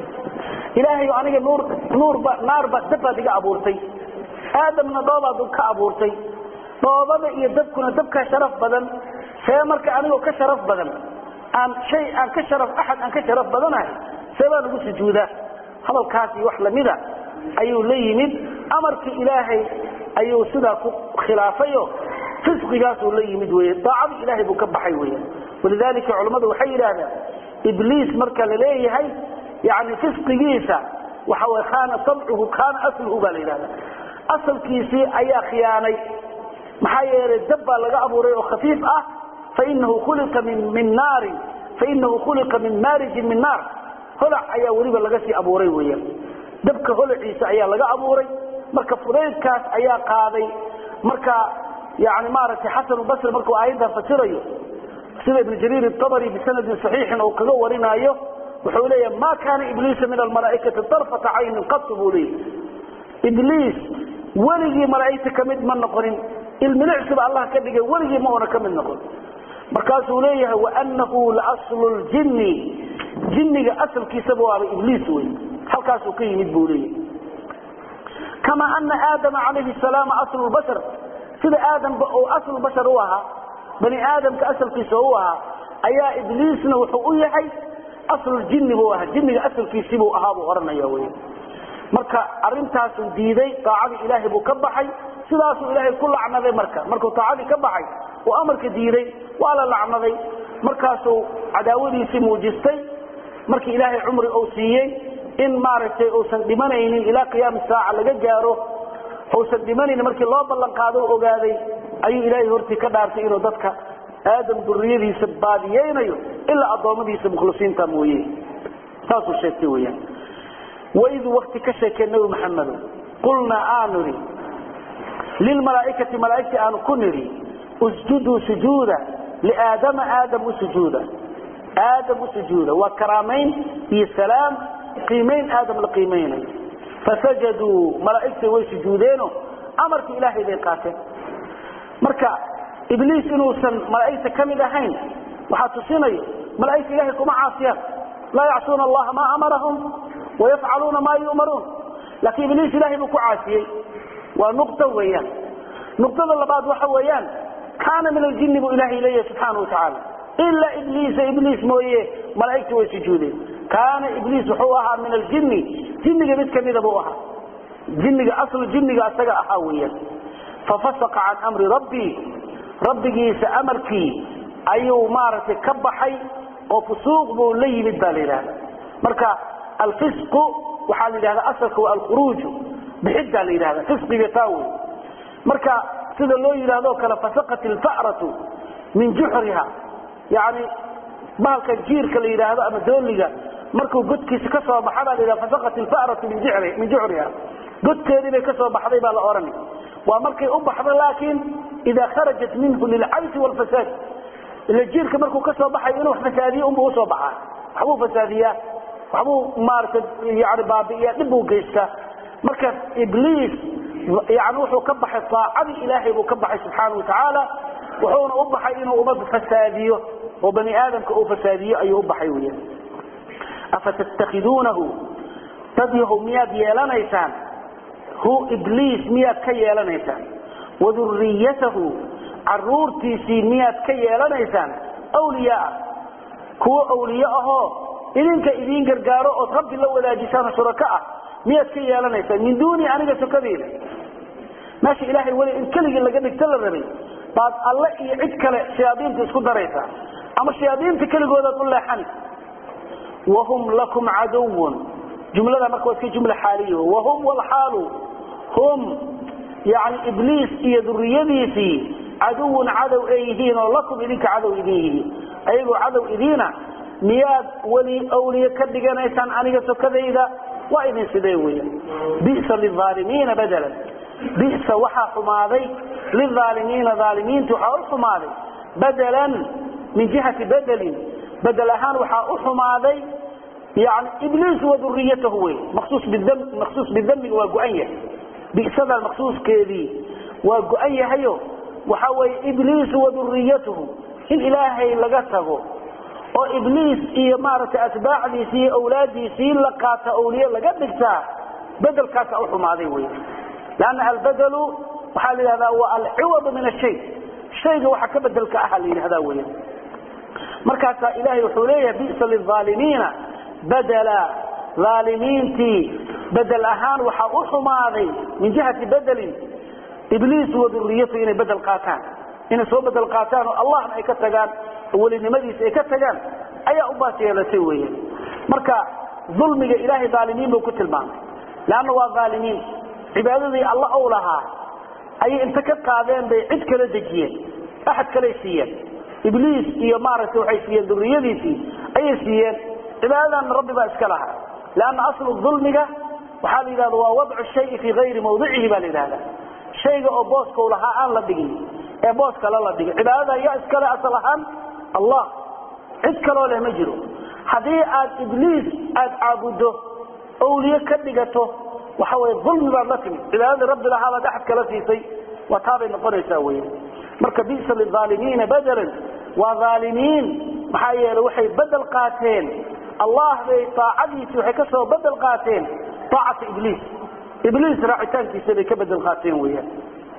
ilaahay aniga nuur nuurba naarba dabbaad iga abuurtay aadamna dhoobaad ka abuurtay dhoobada iyo dabkuna dabkaa sharaf badan see marka anigoo ka sharaf badan aan shay aan ka sharaf axad aan ka sharaf badanahay see baan ugu sujuudaa hadalkaasi wax lamida ayuu la yimid amarkii ilaahay ayuu sidaa ku khilaafayo fisqigaasuu la yimid wey daacadii ilaahay buu ka baxay weya walidalika culammadu waxay yidhaahdaan ibliis marka la leeyahay yani fisqigiisa waxa way kaana samcuhu kaana asluhu baa la yidhahda asalkiisii ayaa khiyaanay maxaa yeelay dab baa laga abuuray oo khafiif ah fainahu khulia min min naarin fainahu khuliqa min maarijin min naar holac ayaa weliba laga sii abuuray weya dabka holaciisa ayaa laga abuuray marka fudaydkaas ayaa qaaday marka yani maaragtay xasan basri markuu aayaddan fasirayo sida ibn jariir abri bisanadin saxiixin uu kaga warinaayo wuxuu leeya ma kaana ibliisa min almalaaikati darfata caynin qatu buu leeya ibliis weligii malaaigta kamid ma noqonin ilmilicsiba allah ka dhigay weligii ma una ka mid noqon markaasuu leeyahay waanahu laaslu ljinni jinniga asalkiisaba waaba ibliis wey halkaasuu ka yimid buu leeyahy kama ana aadama calayhi salaam aslu bashar sida aadamba uu aslu bashar u ahaa bani aadamka asalkiisa u ahaa ayaa ibliisna wuxuu u yahay asluljinni buu ahaa jinniga asalkiisibuu ahaa buu odhanaya wy marka arintaasuu diiday daacadii ilaahay buu ka baxay sidaasuu ilaahay ku lacnaday marka markuu daacadii ka baxay uu amarka diiday waa la lacnaday markaasuu cadaawadiisii muujistay markii ilaahay cumri uu siiyey in maaragtay uusan dhimanaynin ilaa qiyaami saaca laga gaaro uusan dhimanaynin markii loo ballan qaado u ogaaday ayuu ilaahay hortii ka dhaartay inuu dadka aadam duriyadiisa baadiyeynayo ilaa addoommadiisa mukhlisiinta mooye saasuu sheegtay weyaan waidu wakti ka sheekeen nabi maxamedo qulnaa aanu idhi lilmalaaikati malaaigtii aanu ku nidhi usjuduu sujuuda liaadama aadam u sujuuda aadam u sujuuda waa karaamayn iyo salaam qiimayn aadam la qiimaynayo fasajaduu malaaigtii way sujuudeeno amarkii ilaahay bay qaateen marka ibliis inuusan malaaigta ka mid ahayn waxaa tusinayo malaaigta ilahay kuma caasiyaan laa yacsuuna allaha maa amarahum wayafcaluuna maa yu'maruun laakiin ibliis ilahay buu ku caasiyey waa nuqta weeyaan nuqtada labaad waxa weeyaan kaana min aljinni buu ilaahay leeyahay subxaana watacaala ilaa ibliisa ibliis mooye malaaigta way sujuudeen kaana ibliis wuxuu ahaa min aljinni jinniga mid kamida buu ahaa jinniga aslu jinniga asaga ahaa weeyaan fafasaqa can amri rabbii rabbigiisa amarkii ayuu maaragtay ka baxay oo fusuuq buu la yimid baa la yidhahda marka alfisqu waxaa la yidhahda asalka waa alkhuruuju bixiddaa la yidhahda fisqiga taa wey marka sida loo yidhahdo kale fasaqat ilfa'ratu min juxriha yani bahalka jiirka la yidhaahdo ama dooliga markuu godkiisa ka soo baxa baa la yidhahda fasaqat ilfa'ratu min juxriha godkeedii bay ka soo baxday baa la odhanay waa markay u baxdo laakiin idaa kharajat minhu lilcaysi wlfasaad ila jiirka markuu ka soo baxayo inuu wax fasaadiyo unbuu usoo baxaa waxbuu fasaadiyaa waxbuu maarata yani baabi'iyaa dhib buu geystaa marka ibliis yani wuxuu ka baxay aacadii ilaahay buu ka baxay subxaana watacaala wuxuuna u baxay inuu umad fasaadiyo oo bani aadamka uu fasaadiyo ayuu u baxay weya afatattakhiduunahu dad yahow miyaad yeelanaysaan hu ibliis miyaad ka yeelanaysaan waduriyatahu caruurtiisii miyaad ka yeelanaysaan wliyaa kuwo awliye ahoo idinka idiin gargaaro ood rabbi la wadaajisaan shurako ah miyaad ka yeelanaysaan min duuni aniga sokadeeda meesha ilaahay weli in keligii laga dhigto la rabay baad alle iyo cid kale shayaadiinta isku daraysaa ama shayaadiinta keligoodaad u leexani wahum lakum caduwun jumlada marka waa iska jumla xaaliy wahum wlxaalu hum yani ibliis iyo duriyadiisii caduwun cadow ay yihiin oo lakum idinka cadow idin yihiin ayagoo cadow idiina miyaad weli awliye ka dhiganaysaan aniga sokadayda waa idin sidee weya bisa lilaalimiina badalan bisa waxaa xumaaday lilaalimiina aalimiinta waxaa u xumaaday badalan min jihati bedelin bedel ahaan waxaa u xumaaday yani ibliis wa duriyatahu wey maqsuus bidambiga waa go-an yahay bisadan maqsuuskeedii waa go-an yahayo waxa weye ibliisu wa duriyatuhu in ilaahay laga tago oo ibliis iyo maaragtay atbaacdiisii iyo awlaadiisii la qaata awliye laga dhigtaa bedelkaasa u xumaaday wey lanna albedelu waxaa la yidhahdaa waa alciwadu min ashay shayga waxa ka bedelka aha la yidhahda weya markaasaa ilahay wuxuu leeyahay bisa lilaalimiina badela aalimiintii bedel ahaan waxaa u xumaaday min jihati bedelin ibliis wa duriyatu inay bedel qaataan inay soo bedel qaataan oo allahna ay ka tagaan oo welinimadiisa ay ka tagaan ayaa u baas yeelatay weya marka dulmiga ilaahay aalimiin buu ku tilmaamay leanna waa aalimiin cibaadadii alla ou lahaa ayay inta ka qaadeen bay cid kala dejiyeen axad kaley siiyeen ibliis iyo maaragtay waxay siiyeen duriyadiisii ayay siiyeen cibaadadanna rabbi baa iska lahaa lanna aslu dulmiga waxaa la yidhahda waa wadcu shayi fii ayri mawdicihi baa la yidhahda shayga oo booskau lahaa aan la dhigin ee boos kale la dhigin cibaadada yaa iskale asal ahaan allah cid kaloo leh ma jiro haddii aad ibliis aad caabuddo awliye ka dhigato waxa wey ulmi baad la timid cibaadadii rabbi lahaa baad axad kala siisay waa taabay noqonaysaa wey marka bisa lilaalimiina bedelan waa aalimiin maxaa yeele waxay bedel qaateen allah bay aacadiisi waxay kasoo bedel qaateen aacata ibliis ibliis raacitaankiisa bay ka bedel qaateen weyaan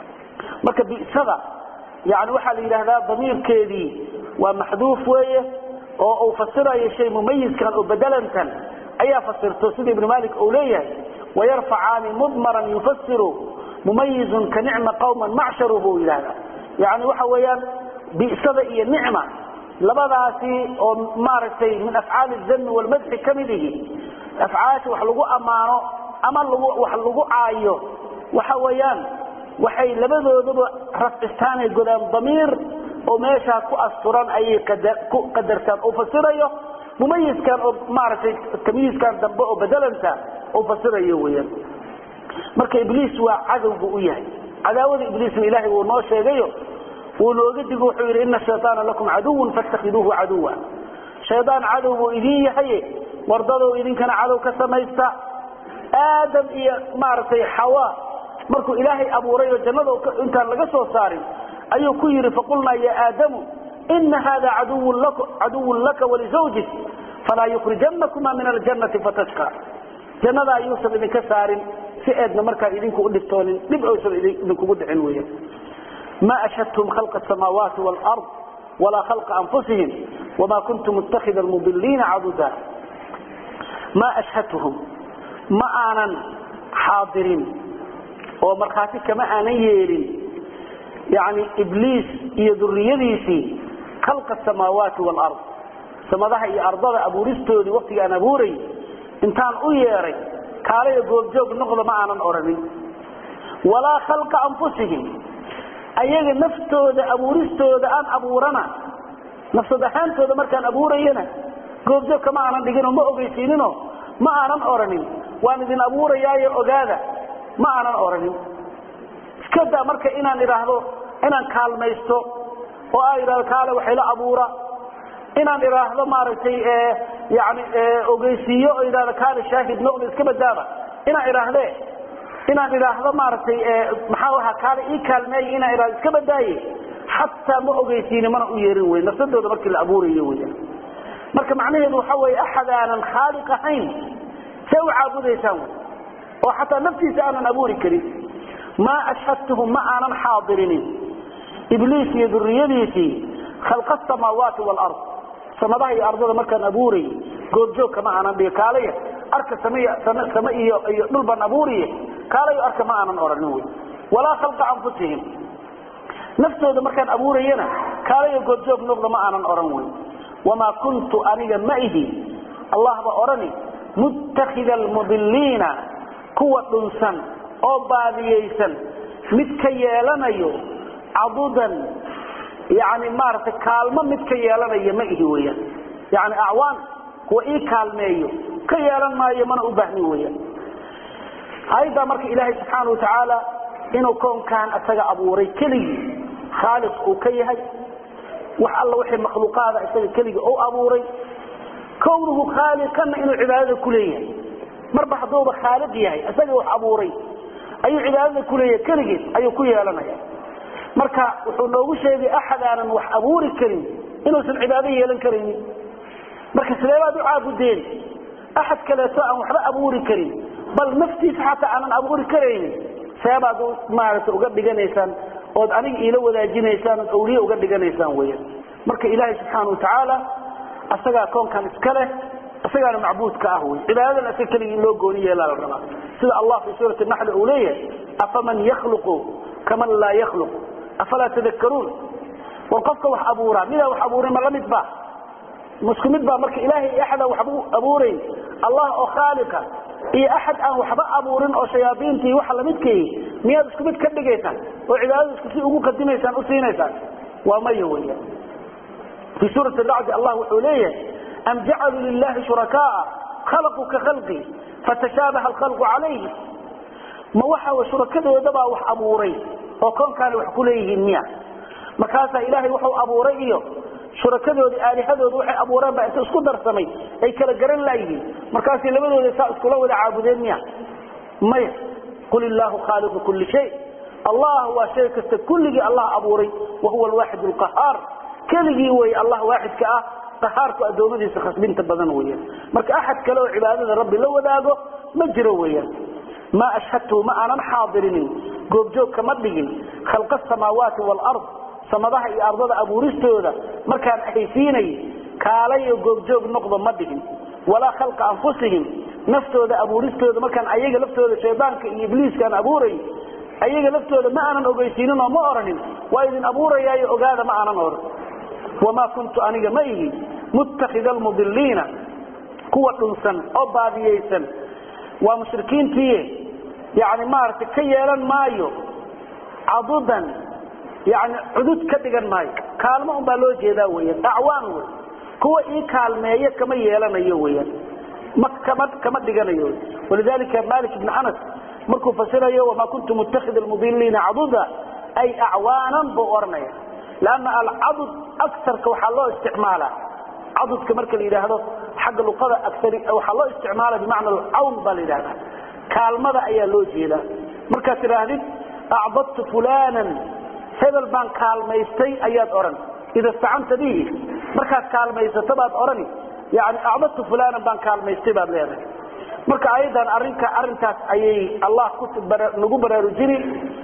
marka bisada yani waxaa la yidhahdaa damiirkeedii waa maxduuf weeye oo uu fasirayo shay mumayiskan oo bedelantan ayaa fasirto sida ibnu malik uu leeyahay wayarfacaani mudmaran yufasiru mumayizun ka nicma qawman macsharu buu yidhahda yani waxa weeyaan bisada iyo nicma labadaasi oo maaragtay min afcaali dami walmadxi ka mid ihi afcaasha wax lagu ammaano ama wax lagu caayo waxa weeyaan waxay labadoodaba rafcistaanay godaan damiir oo meeshaa ku asturan ayay ku qadartaan uu fasirayo mumayiskan oo maaragtay tamyiiskan dambe oo bedelanta uu fasirayo weyaan marka ibliis waa cadow buu u yahay cadaawada ibliisna ilaahay wuu noo sheegayo wuu nooga digo wuxuu yidhi ina shayaana lakum caduwan fatakhiduuhu caduwa shaydaan cadow buu idin yahay wardadow idinkana cadow ka samaysta aadam iyo maaragtay xawa markuu ilaahay abuuray oo jannada intaan laga soo saarin ayuu ku yidhi faqulnaa ya aadamu ina hada caduwun laka walizawjik falaa yukrijanakuma min aljannati fatashqa jannada ayuusan idinka saarin si eedna markaa idinku u dhibtoonin dhib oysan idinkugu dhicin weya ma ashhadtum khalqa asamaawaati waalard walaa khalqa anfusihim wama kuntu muttakhida almudiliina caduda ma ashhadtuhum ma aanan xaadirin oo markhaati kama aanan yeelin yani ibliis iyo duriyadiisii khalqa asamaawaati waalard samadaha iyo ardada abuuristoodii waktiga aan abuuray intaan u yeeray kaalaya goobjoog noqda ma aanan odhanin walaa khalqa anfusihim ayaga naftooda abuuristooda aan abuurana nafsad ahaantooda markaan abuurayana goobjoog kama aanan dhiginoo ma ogeysiinino ma aanan odhanin waan idin abuurayaayo ogaada ma aanan odhanin iskadaa marka inaan idhaahdo inaan kaalmaysto oo aa idhahdo kaale waxayla abuura inaan idhaahdo maaragtay yani ogeysiiyo oo idhahdo kaale shaahid noqda iska badaaba inaan idhaahdee inaan idhaahdo maaragtay maxaa ahaa kaale ii kaalmeeya inaan idhahdo iska badaaye xataa ma ogeysiini mana u yeerin wey nafsadooda markii la abuurayo weya marka macnaheedu waxa weeye axad aanan khaaliq ahayn see u caabudaysaan wy oo xataa naftiisa aanan abuuri karin maa ashhadtuhum ma aanan xaadirinin ibliis iyo duriyadiisii khalqa asamaawaati waalard samadaha iyo ardada markaan abuuray goobjoogka ma aanan dhigo kaalaya arka same iyo iyo dhul baan abuuriye kaalayo arka ma aanan odhanin wy walaa khalqa anfusihim naftooda markaan abuurayana kaalayo goobjoog noqda ma aanan odhan wey wamaa kuntu aniga ma ihi allah ba odhani muttakida almudiliina kuwa dhunsan oo baadiyaysan mid ka yeelanayo cadudan yani maaragtay kaalmo mid ka yeelanaya ma ihi weyaan yani acwaan kuwa ii kaalmeeyo ka yeelan maayo mana u baahni weyaan ayaddaa marka ilaahay subxaana watacaala inuu koonkan isaga abuuray keligii khaaliq uu ka yahay wax alla wixii makhluuqaada isaga keligii u abuuray kownuhu khaaliqanna inuu cibaadada ku leeyahay marba hadduuba khaaliq yahay isaga wax abuuray ayuu cibaadada ku leeyahay keligiis ayuu ku yeelanaya marka wuxuu noogu sheegay axad aanan wax abuuri karin inuusan cibaado yeelan karaynin marka sidee baad u caabudeen axad kaleeto aan waxba abuuri karin bal naftiisa xataa aanan abuuri karaynin seebaad maaragta uga dhiganaysaan ood aniga iila wadaajinaysaan ood awliye uga dhiganaysaan weyan marka ilaahay subxaana watacaala isagaa koonkan iska leh isagaana macbuudka ah wey cibaadadan isaga keligii in loo gooni yeelaa la rabaa sida allah fi suurati naxli uu leeyahay afaman yakhluqu kaman laa yakhluq afalaa tadakaruun war qofka wax abuuraa midaa wax abuurin ma la mid ba isku mid baa marka ilaahay axadaan waxba abuurayn allah oo khaaliqa iyo axad aan waxba abuurin oo shayaaiintii waxa lamidkay miyaad isku mid ka dhigaysaan oo cibaadada isku si ugu qadimaysaan u siinaysaan waa maya weya fii suurati racdi allah wuxuu leeyahay am jacaluu lilahi shurakaaa khalaquu ka khalqi fatashaabaha alkhalqu calayhi ma waxa shurakadoodabaa wax abuuray oo koonkaana wax ku leeyihiin miya markaasaa ilaahay wuxuu abuuray iyo shurakadoodii aalihadooda waxay abuureen baa inta isku darsamay ay kala garan laayihiin markaasay labadooda saa iskula wada caabudeen miya maya qul illaahu khaaliqu kulli shay allah waa shay kasta kulligii allah abuuray wa huwa alwaaxid alqahaar keligii wey allah waaxidka ah qahaarku addoommadiisa khasbinta badan weyan marka axad kale oo cibaadada rabbi la wadaago ma jiro weeyaan maa ashhadtuhu ma aanan xaadirinin goobjoog kama dhigin khalqa asamaawaati waalard samadaha iyo ardada abuuristooda markaan ahaysiinay kaalayo goobjoog noqdo ma dhigin walaa khalqa anfusihim naftooda abuuristooda markaan ayaga laftooda shaydaanka iyo ibliiskaan abuuray ayaga laftooda ma aanan ogeysiinin oo ma oranin waa idin abuurayaayo ogaada ma aanan oran wamaa kuntu aniga ma ihi muttakida almudiliina kuwa dhunsan oo baadiyaysan waa mushrikiintii yani maaragtay ka yeelan maayo cadudan yani cudud ka dhigan maayo kaalmo unbaa loo jeedaa weyan acwaan wey kuwa ii kaalmeeya kama yeelanayo weyan ma kama kama dhiganayo walidalika malik ibn anas markuu fasirayo wamaa kuntu muttakhid almudiliina caduda ay acwaanan buu oranaya lanna alcadud akarka waxaa loo isticmaala cadudka marka la yidhaahdo xagga luqada aari waxaa loo isticmaala bimacna alcawn baa la yidhahda kaalmada ayaa loo jeedaa markaad tidhaahdid acdadtu fulanan hebel baan kaalmaystay ayaad odhan ida istacanta bihi markaad kaalmaysato baad odhani yani acdadtu fulanan baan kaalmaystay baad leedahay marka ayadan arinka arintaas ayay allah nagu baraarujini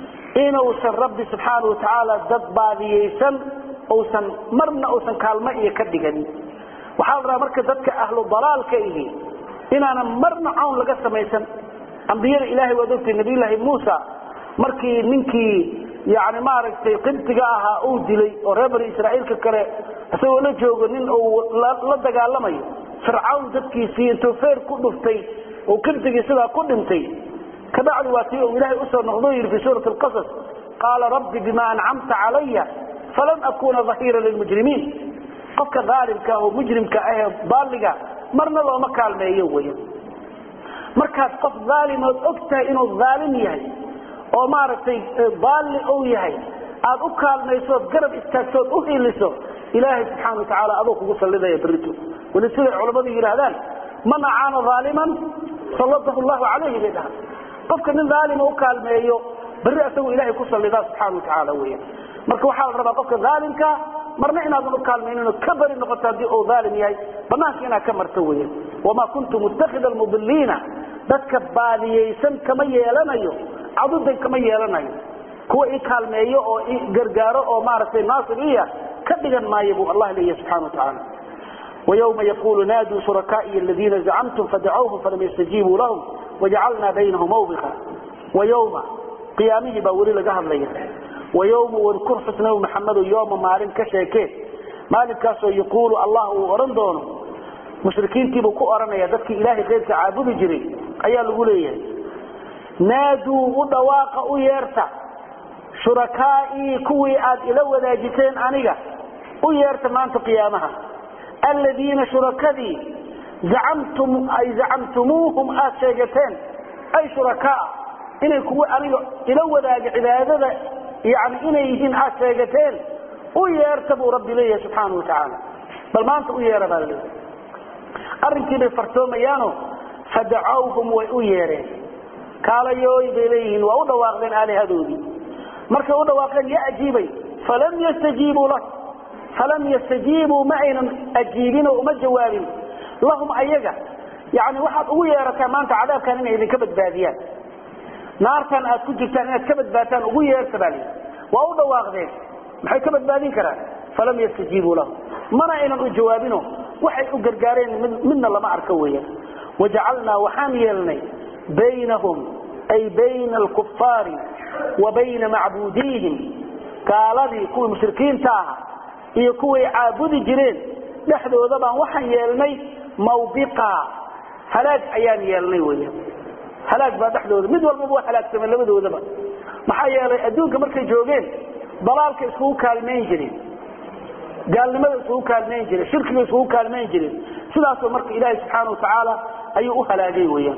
inuusan rabbi subxaana watacaala dad baadiyeysan usan marna uusan kaalmo iyo ka dhiganin waxaa la rabaa marka dadka ahlu dalaalka ihi inaanan marna cawn laga samaysan ambiyada ilahay waad ogtay nabiyllaahi muusa markii ninkii yani maaragtay qibtiga ahaa uu dilay oo reer bani israaiilka kale isagoo la joogo nin uu la dagaalamayo fircawn dadkiisii intuu feer ku dhuftay oo qibtigii sidaa ku dhintay kabacdi waa tii uu ilaahay usoo noqdo yidhi fi suurati alqasas qaala rabbi bima ancamta calaya falan akuna dahiira lilmujrimiin qofka aalimka oo mujrimka ahee baaliga marna looma kaalmeeyo weya markaad qof aalimood og tahay inuu aalim yahay oo maaragtay baali uu yahay aad u kaalmaysood garab istaagtood u hiliso ilaahay subxaana watacaala aduu kugu sallidaya berito weli siday culammadu yidhaahdaan man acaana aaliman salladahu llahu calayhi bay dhahaan qofka nin aalima u kaalmeeyo berri asagoo ilahay ku sallidaa subxaana watacaala weya marka waxaa la rabaa qofka aalimka marna inaadan u kaalmaynin oo ka bari noqoto haddii uu aalim yahay banaanka inaad ka marto weya wamaa kuntu muttakhida almudiliina dadka baadiyeysan kama yeelanayo cadudan kama yeelanayo kuwa i kaalmeeyo oo i gargaaro oo maaragtay naasir iya ka dhigan maayo buu allah leeyahy subxana watacaala ويوم يقول نادوا شركائي الذين زعمتم فدعوهم فلم يستجيبوا لهم وجعلنا بينهم موبقا ويوم قيامه باوري لغا هدليا ويوم واذكر حسنه محمد يوم مالين كشيكين مالك كاسو يقول الله ورن دونه مشركين تيبو كو اورنيا ددك الهي غيرك عابد جري ايا لغو ليهي نادوا ودواق او يرتا شركائي كوي اد الى وداجتين انيغا او يرتا مانت قيامها الذين شركدي زعمتم أي زعمتموهم آشيغتين أي شركاء إني كوي أنيق إلو ذاك عبادة يعني إني يهين آشيغتين ويرتبوا ربي لي سبحانه وتعالى بل ما أنت ويرتبوا لي أرنتي بفرتوم يانو فدعوهم ويرين قال يوي بليهن وأدواقين آلي هدودي مركا أدواقين يأجيبي فلم يستجيبوا له فلم يستجيبوا معنا أجيبين وما جوابين لهم أيجا يعني واحد هو يرى ما أنت عذاب كان إذا كبد باديان نار كان أكون جبتان إذا كبد باتان هو يرى سبالي وأوضا واغذين محي كبد بادين كرا فلم يستجيبوا له منا إنا جوابينه وحي أقرقارين من, من الله ما أركوية وجعلنا وحاميلني بينهم أي بين الكفار وبين معبوديهم قال لي كل مشركين تاها iyo kuway caabudi jireen dhexdooda baan waxaan yeelnay mawbiqa halaag ayaan yeelnay weya halaag baa dhexdooda mid walbaba waa halaagsamay labadoodaba maxaa yeelay adduunka markay joogeen dalaalka iskugu kaalmayn jireen gaalnimada iskugu kaalmayn jireen shirkiga iskugu kaalmayn jireen sidaasoo marka ilaahay subxaana watacaala ayuu u halaagay weyaan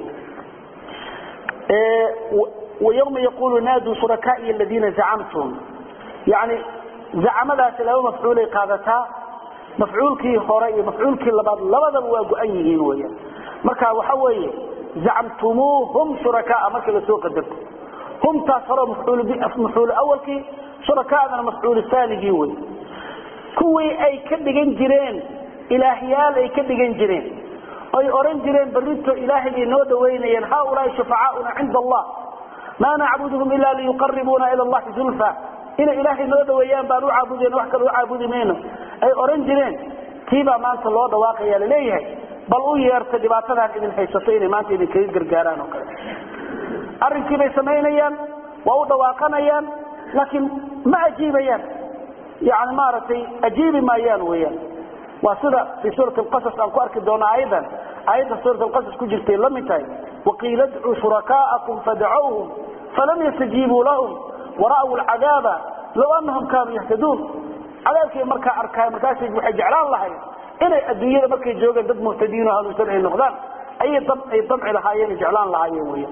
ويوم يقول نادوا شركائي الذين زعمتم يعني زعمadaas laba mafcuul ay qaadataa mafcuulkii hore iyo mafcuulkii labaad labadaba waa go-an yihiin weeyaan marka waxa weeye zacamtumuuhum shurakaa marka la soo qadarto humtaas hore mafcuul mafcuul awalkii shurakaadana mafcuul thaanigii wey kuwii ay ka dhigan jireen ilaahyaal ay ka dhigan jireen ay oran jireen barito ilaahay bay noo dhaweynayeen haaulaai shufacaauna cinda allah ma nacbuduhum ila liyuqaribuuna ila allahi zulfa inay ilaahay noo dhaweeyaan baan u caabudeen wax kale u caabudi mayno ay oran jireen tiibaa maanta loo dhawaaqaya laleeyahay bal u yeerta dhibaatadan idin haysato inay maanta idinkaga gargaaraan oo kale arrinkii bay samaynayaan waa u dhawaaqanayaan laakiin ma ajiibayaan yani maaragtay ajiibi maayaan weyaan waa sida fii suurati alqasas aan ku arki doono aayadan aayadda suurat alqasas ku jirtay la mid tahay waqiila idcuu shurakaa'akum fadacowhum falam yastajiibuu lahum ورأوا العذاب لو أنهم كانوا يهتدون cadaabkii markaa arkaay markaas waxay jeclaan lahayn inay adduunyada markay joogeen dad muhtadiin oo hanuunsan ay noqdaan ayay ay damci lahaayeen jeclaan lahaayeen weya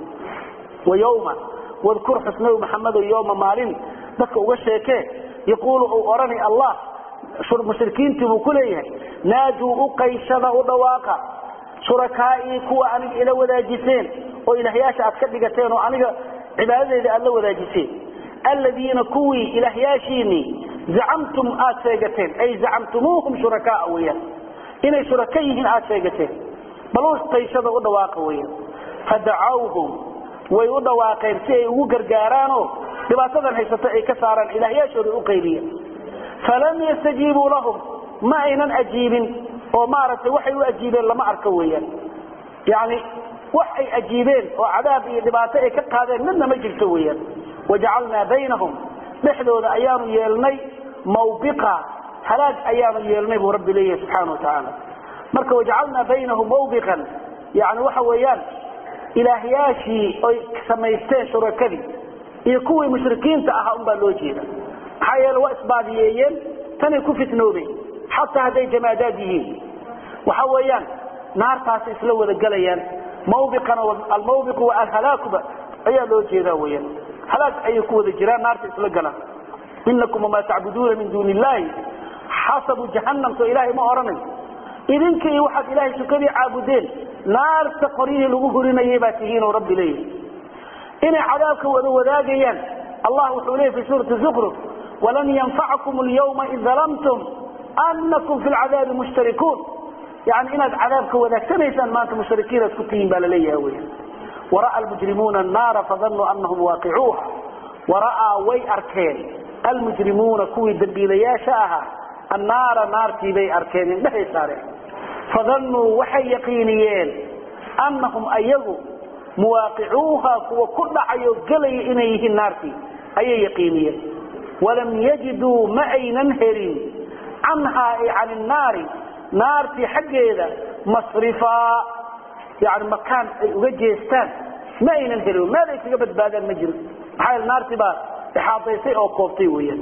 wayawma wadkur xusnabi maxamedo yowma maalin dadka uga sheekee yaquulu uu odhanay allah mushrikiintii buu ku leeyahay naaduu u qayshada u dhawaaqa shurakaa'ii kuwa aniga ila wadaajiseen oo ilaahyaasha aad ka dhigateen oo aniga cibaadadeeda aad la wadaajiseen aladiina kuwii ilaahyaashiinii zacamtum aad sheegateen ay zacamtumuuhum shurakaa weyaan inay shuraka yihiin aad sheegateen bal u qayshada u dhawaaqa weyaan fadacawhum way u dhawaaqeen si ay ugu gargaaraanoo dhibaatadan haysato ay ka saaraan ilaahyaashooda u qayliya falam yastajiibuu lahum ma aynan ajiibin oo maaragtay waxay u ajiibeen lama arko weeyaan yani wax ay ajiibeen oo cadaab iyo dhibaato ay ka qaadeen midna ma jirto weeyaan wajacalnaa baynahum dhexdooda ayaanu yeelnay mawbiqa halaag ayaanu yeelnay buu rabbi leeyahay subxaana wa tacaala marka wajacalnaa baynahum mawbiqan yani waxa weeyaan ilaahyaashii oy samaysteen shurakadii iyo kuwii mushrikiinta ahaa unbaa loo jeeda maxaa yeele waa isbaadiyeeyeen tanay ku fitnoobeen xataa hadday jamaadaad yihiin waxa weeyaan naartaasi isla wada gelayaan mawbiqana almawbiqu wa alhalaakuba ayaa loo jeedaa weyaan halaag ayay ku wada jiraan naarta isla galaan inakum wamaa tacbuduuna min duuni illaahi xasabu jahannam soo ilaahay ma odhanayo idinka iyo waxaad ilaahay sukadii caabudeen naarta qoryihii lagu hurinayay baa tihiinoo rabbi leeyahay inay cadaabka wada wadaagayaan allah wuxuu leeyay fi suurati zukruf walan yanfacakum alyawma id dalamtum anakum fi lcadaabi mushtarikuun yani inaad cadaabka wadaagtanaysaan maanta mushrikiinaad ku tihiin baa laleeyaha wey wara'a almujrimuuna annaara fadanuu anahum waaqicuuha wara'aa way arkeen almujrimuuna kuwii dambiilayaasha ahaa annaara naartii bay arkeen indhehay saareen fadannuu waxay yaqiiniyeen annahum ayagu muwaaqicuuha kuwa ku dhacayo gelaya inay yihiin naartii ayay yaqiiniyeen walam yajiduu ma aynan helin canhaa ay can innaari naartii xaggeeda masrifaa yani makaan ay uga jeestaan ma aynan helin meel ay kaga badbaadaan ma jiro maxaa yeele naartii baa ixaadaysay oo koobtay weeyaan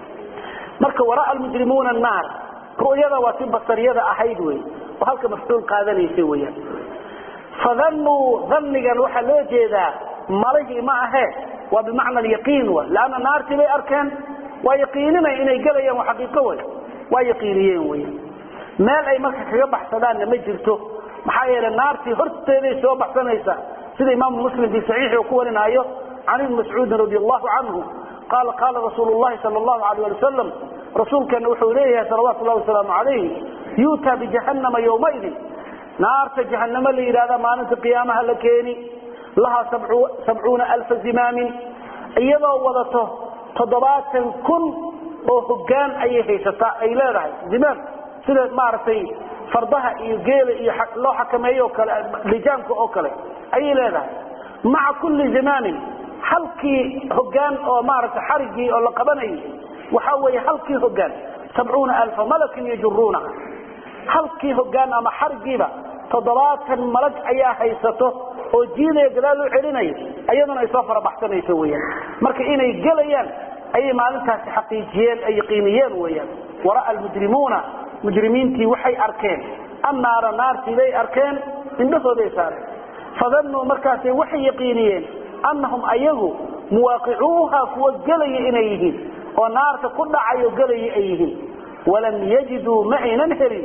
marka waraa almujrimuuna annaar ru'yada waa si basariyada ahayd wey oo halka mafcuul qaadanaysa weeyaan fadannuu dhannigan waxaa loo jeedaa malihii ma ahe waa bimacna alyaqiin wa leanna naartii bay arkeen waa yaqiininay inay gelayaan waa xaqiiqo wey waa yaqiiniyeen weyan meel ay marka kaga baxsadaanna ma jirto maxaa yeele naartii horteeday soo baxsanaysa sida imaamu muslim fi saxiixi uu ku warinaayo can ibni mascuudin radi allahu canhu qaala qaala rasuulu llahi sala allahu alayh ali wasalam rasuulkeena wuxuu leeyahay salawaatu llahi wasalaamu calayhi yuutaa bijahannama yowmaidin naarta jahanamo la yidhahda maalinta qiyaamaha la keeni lahaa sabcuuna alfa zimaamin iyadoo wadato toddobaatan kun oo hogaan ayay haysataa ay leedahay zimaam sida maaragtay fardaha iyo geela iyo loo xakameeyo oo kale lijaamka oo kale ayay leedahay maca kulli zimaamin halkii hogaan oo maaragtay xarigii oo la qabanayay waxaa weeye halkii hogaan sabcuuna alfa malakin yajuruuna halkii hogaan ama xarigiiba toddobaatan malag ayaa haysato oo jiidaya gadaal u celinaya iyaduna ay soo farabaxsanayso weyaan marka inay gelayaan ayay maalintaasi xaqiijiyeen ay yaqiiniyeen weyaan wara'a almujrimuuna mujrimiintii waxay arkeen annaara naartii bay arkeen indhahooday saareen fadannuu markaasay waxay yaqiiniyeen annahum ayagu muwaaqicuuha kuwa gelaya inay yihiin oo naarta ku dhacayo gelaya ay yihiin walam yajiduu ma aynan helin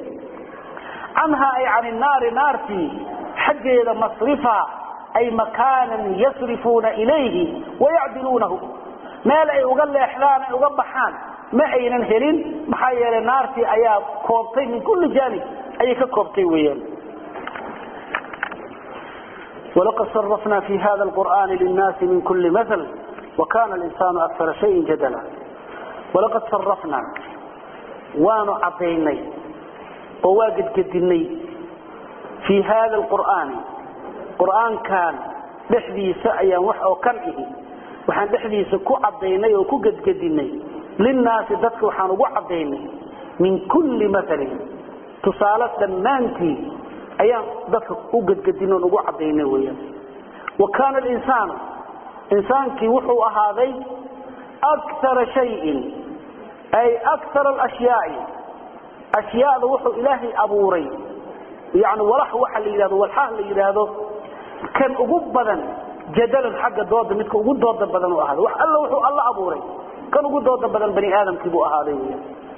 canha ay can innaari naartii xaggeeda masrifa ay makaanan yasrifuuna ilayhi wayacdiluunahu meel ay uga leexdaan ay uga baxaan ma aynan helin maxaa yeelay naartii ayaa koobtay min kulli jaanib ayay ka koobtay weeyaan walaqad sarafna fi hada alqur'ani linnaasi min kulli maal wakana linsaanu akara shayin jadala walaqad sarafna waanu cadaynay oo waa gedgedinay fii hada alqur'aani qur'aankan dhexdiisa ayaan wax oo kan ihi waxaan dhexdiisa ku cadaynay oo ku gedgedinay linnaasi dadka waxaan ugu cadaynay min kulli maalin tusaale dhammaantii ayaan dadka u gedgedin oon ugu cadaynay weyaan wa kaana alinsaanu insaankii wuxuu ahaaday akara shayin ay akar alashyaai ashyaada wuxuu ilaahay abuuray yani walax waxa la yidhahdo walxaah la yidhaahdo kan ugu badan jadalan xagga dooda midka ugu dooda badan u ahaaday wax alla wuxuu alla abuuray kan ugu dooda badan bani aadamkii buu ahaaday wy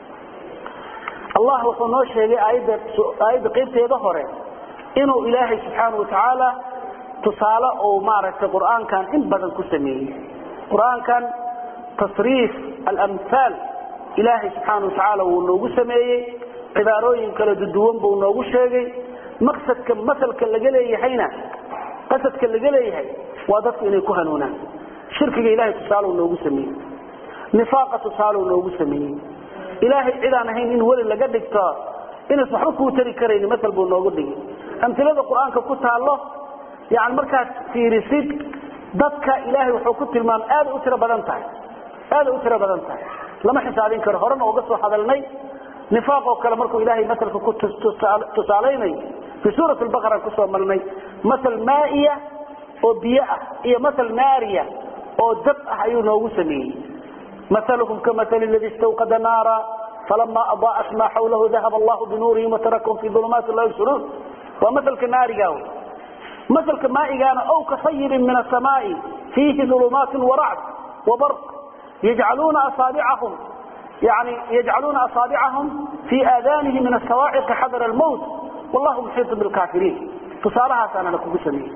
allah wuxuu noo sheegay aayadda aayadda qaybteeda hore inuu ilaahay subxaana watacaala tusaale uu maaragtay qur'aankan in badan ku sameeyey qur'aankan tasriif alamhaal ilaahay subxaana watacaala wuu noogu sameeyey cibaarooyin kala duduwan buu noogu sheegay maqsadka masalka laga leeyahayna qasadka laga leeyahay waa dadku inay ku hanuunaan shirkiga ilahay tusaale noogu sameeyey nifaaqa tusaale noogu sameeyey ilaahay cidaan ahayn in weli laga dhigto inays waxba kuu tari karayni masal buu noogu dhigay amilada qur-aanka ku taallo yani markaad fiirisid dadka ilaahay wuxuu ku tilmaamay aaday u tiro badan tahay aaday u tiro badan tahay lama xisaabin karo horena uga soo hadalnay nifaaq oo kale markuu ilaahay masalka ku tusaalaynayo fii suurat lbaqara kusoo marnay masal maaiya oo biyo ah iyo masal naariya oo dab ah ayuu noogu sameeyey maluhum kamasali ladii istawqada naara falama adaa'at maa xawlahu dahaba allahu binuurihim watarakahum fii ulumaati la yubsiruun waa masalka naariga masalka maaigaana ow kasayibin min asamaai fiihi ulumaati waracd wabarq yajcaluuna asaabicahum yani yajcaluuna asaabicahum fii aadaanihim min asawaaciqi xadara almowt wallahu muxiitu bilkaafiriin tusaalahaasaana la kugu sameeyey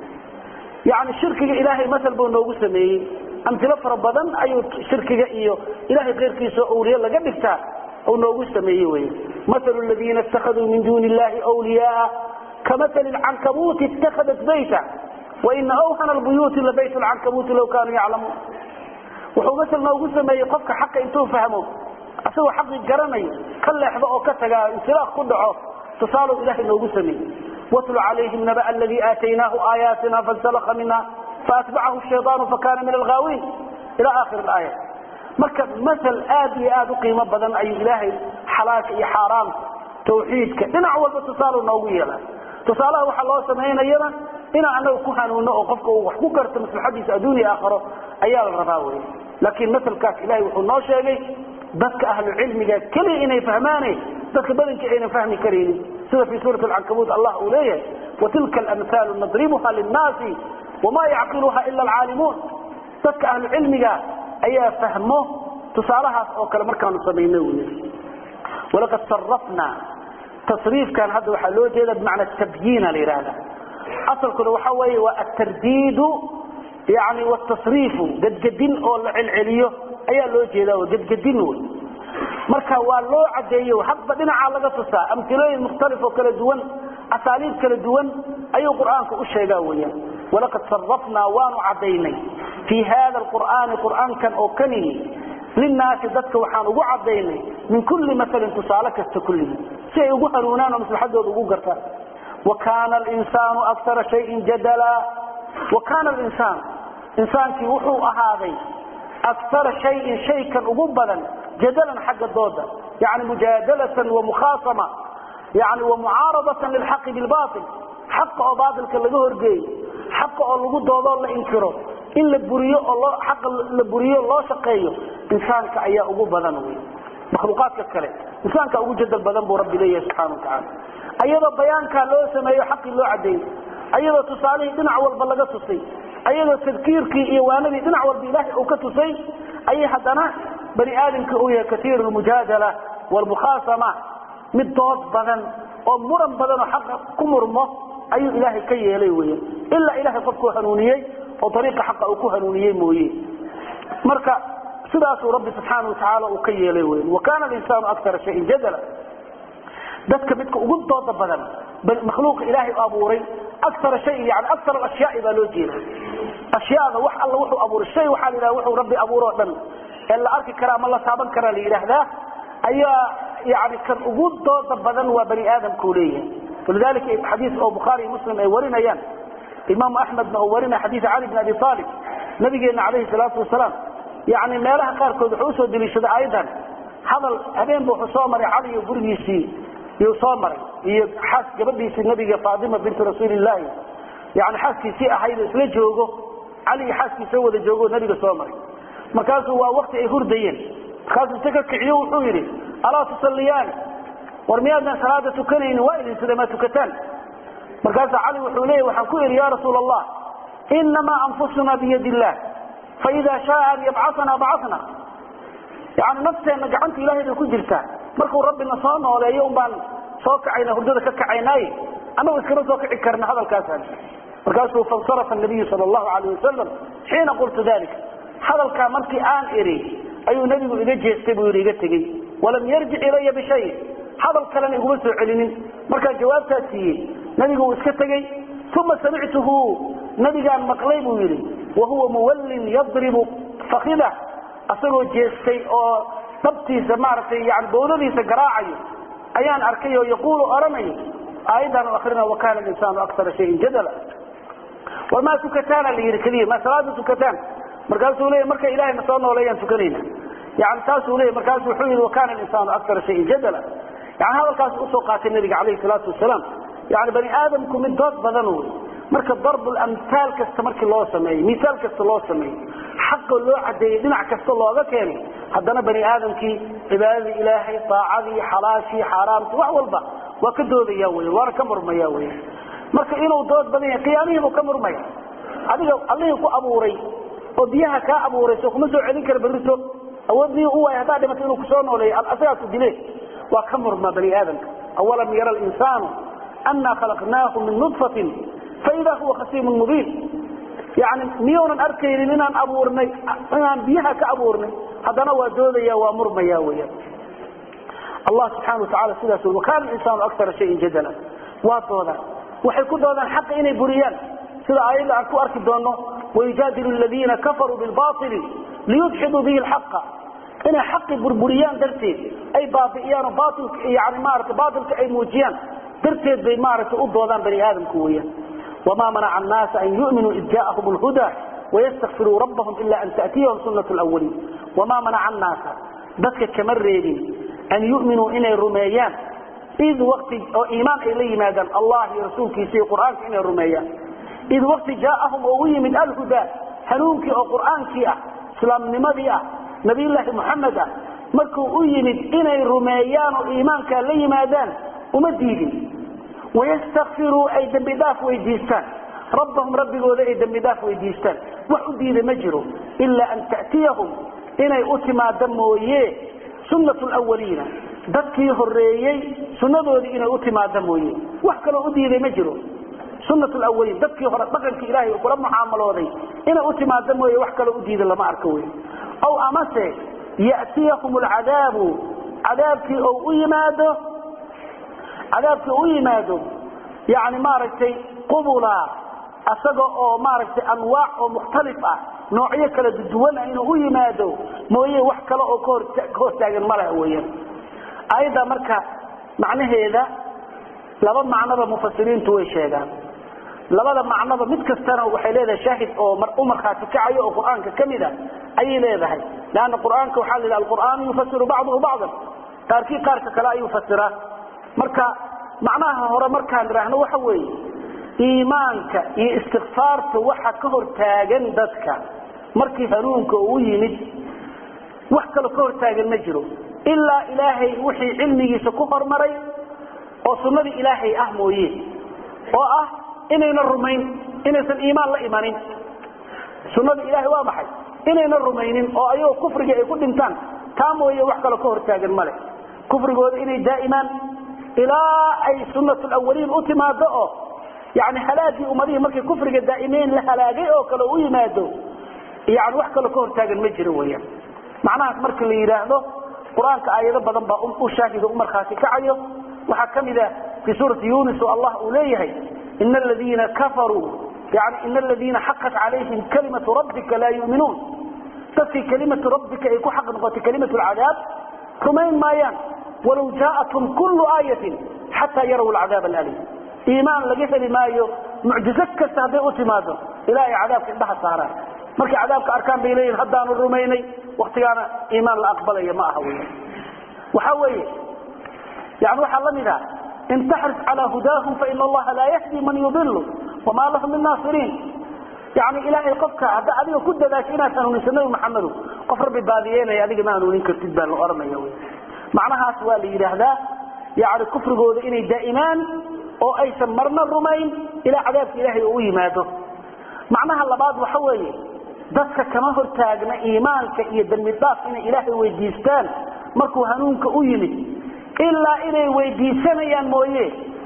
yani shirkiga ilaahay masal buu noogu sameeyey amtilo fara badan ayuu shirkiga iyo ilahay keyrkiisa awliye laga dhigtaa u noogu sameeye wy malu ladiina ittakhaduu min duuni illahi wliyaaa kamasali lcankabuuti ittahadat bayta waina awhana lbuyuuti labayt lcankabuuti law kaanuu yaclamuun wuxuu masal noogu sameeyey qofka xaqa intuu fahmo asagoo xaqii garanayo ka leexdo oo ka tagaa insilaaq ku dhaco tusaaluu ilahay noogu sameeyey watlu calayhim naba aladii aataynaahu aayaatina fansalaka minha faatbacahu shayطaanu fakana min alghaawiin ila akhir aaya marka masal aad iyo aad u qiimo badan ayuu ilaahay xalaalka iyo xaaraamka tawxiidka dhinac walba tusaale noogu yeela tusaalaha waxaa loo samaynayana inaan anaga ku hanuuno oo qofka uu wax ku garto maslaxadiisa adduuniya aakharo ayaa la rabaa wey laakiin masalkaas ilahay wuxuu noo sheegay dadka ahlu cilmiga keliya inay fahmaane dadka badankii aynan fahmi karaynin sida fii suurat alcankabuut allah uu leeyahay watilka alamhaalu nadribuha linnaasi wma yacqiluha ila alcaalimuun dadka ahlu cilmiga ayaa fahmo tusaalahaas oo kale markaanu samayno wy walaqad sarafna tasriifkan hadda waxaa loo jeeda bimacna tabyiina la yidhaahda asalkuna waxa weeye waa atardiidu yani wtasriifu gedgedin oo la celceliyo ayaa loo jeeda gedgedin wy marka waa loo cadeeye hadba dhinacaa laga tusaa amilooyin mukhtalif oo kala duwan asaaliib kala duwan ayuu qur'aanka u sheegaa weyaan walaqad sarafnaa waanu cadaynay fii hada qur'aani qur'aankan oo kanihi linaasi dadka waxaan ugu cadaynay min kulli masalin tusaale kasta kulligii si ay ugu hanuunaan oo maslaxadooda ugu gartaan wa kaana linsaanu akara shayin jadala wa kaana linsaan insaankii wuxuu ahaaday akara shayin shaykan ugu badan jadalan xagga dooda yani mujaadalatan wa mukhaasama yani wa mucaaradatan lilxaqi bilbail xaqa oo baailka laga horgeeyo xaqa oo lagu doodoo la inkiro in la buriyo oo loo xaqa la buriyo loo shaqeeyo insaanka ayaa ugu badan wey makhluuqaadka kale insaanka ugu jadal badan buu rabbi leeyahay subxana watacaala ayadoo bayaankaa loo sameeyo xaqii loo cadeeyey ayadoo tusaalihii dhinac walba laga tusay ayadoo tadkiirkii iyo waanadii dhinac walba ilaahay uu ka tusay ayay haddana bani aadamka uu yahay kaiiru lmujaadala wlmukhaasama mid dood badan oo muran badan oo xaqa ku murmo ayuu ilaahay ka yeelay weya ilaa ilahay qofkuu hanuuniyey oo ariiqa xaqa uu ku hanuuniyey mooye marka sidaasuu rabbi subxaana watacaala uu ka yeelay wey wa kaana linsaanu akara shayin jadala dadka midka ugu dooda badan makhluuqa ilaahay u abuuray akara shayin yani akar alashyaai baa loo jeeda ashyaada wax alla wuxuu abuuray shay waxaa la yidhaha wuxuu rabbi abuuroo dhan ee la arki kara ama la taaban karaa la yidhaahdaa ayaa yani kan ugu dooda badan waa bani aadamkau leeyahay walidalika xadiis oo bukhaari muslim ay warinayaan imaamu axmedna oo warinaya xadiis cali bn abi aalib nabigeena calayhi salaatu wasalaam yani meelaha qaarkood wuxuu usoo deliishaday aayaddan hadal habeenba wuxuu soo maray cali iyo gurigiisii iyuu soo maray iyo xaas gabadhiisii nabiga faatima bintu rasuulillahi yani xaaskiisii ahaydoo isla joogo cali iyo xaaskiisa wada joogo nabiga soo maray markaasuu waa wakti ay hurdayeen markaasuu inta ka kiciyo wuxuu yidhi alaa tusalliyaani war miyaadaan salaada tukanaynin waa idin sida ma tukataan markaasaa cali wuxuu leeyahy waxaan ku idhi ya rasuula allah inamaa anfusuna biyadi illah faida shaaa an yabcaana bacana yani nafteenna gacanta ilahay bay ku jirtaa markuu rabbina soo nooleeyo un baan soo kacayna hurdada ka kacaynaaye annagu iskama soo kici karna hadalkaasaan markaasuu fansarafa nabiyu sal allahu alayh wasalam xiina qultu dalika hadalkaa markii aan idhi ayuu nebigu iga jeestay buu yidhi iga tegey walam yarjic ilaya bishay hadal kalena iguma soo celinin markaan jawaabtaa siiyey nebigu uu iska tegey uma samictuhu nabigaan maqlay buu yidhi wahuwa muwallin yadribu fakida asagoo jeestay oo dhabtiisa maaragtay yani bowladiisa garaacayo ayaan arkay oo yaquulu odhanayo aayaddan akrina wakana linsaanu akara shayin jadala war maa tukataana la yidhi keliya maa salaada tukataan markaasuu leeya marka ilahay na soo nooleeyaan tukanayna yani taasuu leeya markaasu wuxuu yidhi wakana linsaanu akara shayin jadala yani hadalkaas usoo qaatay nabiga calayhi salaatu wasalaam yani bani aadamku mid dood badan wey marka darbulamtaal kasta markii loo sameeyey misaal kasta loo sameeyey xaqa loo cadeeyey dhinac kasta looga keenay haddana bani aadamkii cibaadadii ilaahay aacadii xalaashii xaaraamtii wax walba waa ka doodaya wy waana ka murmaya wy marka inuu dood badan yahay qiyaamihiibuu ka murmaya adiga allihii ku abuuray oo biyaha kaa abuuray soo kuma soo celin kara berrito awoodii u waay haddaa dhimato inuu kusoo nooleeyo asagaasu dile waa ka murma bani aadamka awalam yara linsaanu ana khalaqnaahu min nudfatin faida huwa khasiimun mubiin yani miyuunan arkaynin inaan abuurnay inaan biyaha ka abuurnay haddana waa doodaya waa murmaya weya allah subxana watacala sidaas ui wakana insaanu akara shayin jadala waa doodaan waxay ku doodaan xaqa inay buriyaan sida aayadda aan ku arki doono wayujaadilu ladiina kafaruu bilbaili liyudxiduu bihi lxaqa inay xaqi burburiyaan darteed ay baabi'iyaan oo baailka yani maarata baatilka ay muujiyaan darteed bay maaragtay u doodaan bani aadamku weeyaan wma manaca annaasa an yuminuu id jaaahum lhuda wayastakfiruu rabbahum ila an ta'tiyahum sunat lwaliin wamaa manaca annaasa dadka kama reebin an yuminuu inay rumeeyaan id wati oo iimaan ay la yimaadaan allah iyo rasuulkiisa iyo qur'aanka inay rumeeyaan id waqti jaaahum oo u yimid alhuda hanuunkii oo qur'aankii ah islaamnimadii ah nabiyllaahi muxamed ah markuu u yimid inay rumeeyaan oo iimaankaa la yimaadaan uma diidin wayastakfiruu ay dembi dhaaf weydiistaan rabbahum rabbigooda ay dembi dhaaf weydiistaan wax u diida ma jiro ilaa an ta'tiyahum inay u timaado mooye sunnat lwaliina dadkii horeeyey sunnadoodii inay u timaado mooye wax kaloo u diiday ma jiro sunnat lwaliin dadkii hore dhaqankii ilahay kula mucaamalooday inay u timaado mooye wax kaloo u diida lama arko wey aw amase ya'tiyahum alcadaabu cadaabkii ou u yimaado cadaabkii u yimaado yani maaragtay qubula asaga oo maaragtay anwaac oo mukhtalif ah noocyo kala duwana inuu u yimaado mooye wax kale oo ka hortaagan ma laha weeyaan aayadda marka macnaheeda laba macnoba mufasiriintu way sheegaan labada macnoba mid kastana waxay leedahay shaahid oo u markhaati kacayo oo qur-aanka ka mid a ayay leedahay leanna qur-aanka waxaa la yidhaha alqur'aanu yufasiru bacduhu bacdan qaarkii qaarka kale ayuu fasiraa marka macnaha hore markaan idhaahno waxa weeye iimaanka iyo istikfaarta waxa ka hortaagan dadka markii hanuunka uu yimid wax kaloo ka hortaagan ma jiro ilaa ilaahay wixii cilmigiisa ku hormaray oo sunnadii ilaahay ah mooye oo ah inayna rumayn inaysan iimaan la imanin sunnadii ilahay waa maxay inayna rumaynin oo ayagoo kufriga ay ku dhintaan taa mooye wax kaloo ka hortaagan male kufrigooda inay daa'imaan ilaa ay sunat lawaliin u timaado oo yani halaagii ummadihii markay kufriga daa'imeen la halaagay oo kale u yimaado yani wax kaloo ka hortaagan ma jiro weyaan macnahaas marka la yidhaahdo qur-aanka aayado badan baa u shaahido u markhaati kacayo waxaa ka mid a fii suurati yunis oo allah uu leeyahay ina aladiina kafaruu yani ina aladiina xaqat calayhim kalimatu rabbika laa yuminuun dadkii kalimatu rabbika ay ku xaq noqotay kalimatu lcadaab rumayn maayaan walow jaaءathum kulu aayatin xataa yaraw alcadaab alalim iimaan laga heli maayo mucjizo kasta hadday u timaado ilaa ay cadaabka indhaha saaraan markay cadaabka arkaan bay leeyihin haddaanu rumaynay waktigaana iimaan la aqbalaya ma aha wy waxa weeye yani waxaa la mid ah in taxris calaa hudaahum faina allaha laa yahdi man yudilu wamaa lahum min naasiriin yani ilaahay qofka hadda adiga ku dadaasho inaad hanuuniso nabi maxamedo qof rabbi baadiyeynaya adiga ma hanuunin kartid baa la ohanaya wy macnahaas waa la yidhaahdaa yani kufrigooda inay daa'imaan oo aysan marna rumayn ilaa cadaabka ilaahay oo u yimaado macnaha labaad waxa weeye dadka kama hortaagna iimaanka iyo dembi dhaaf inay ilaahay weydiistaan markuu hanuunka u yimid ilaa inay weydiisanayaan mooye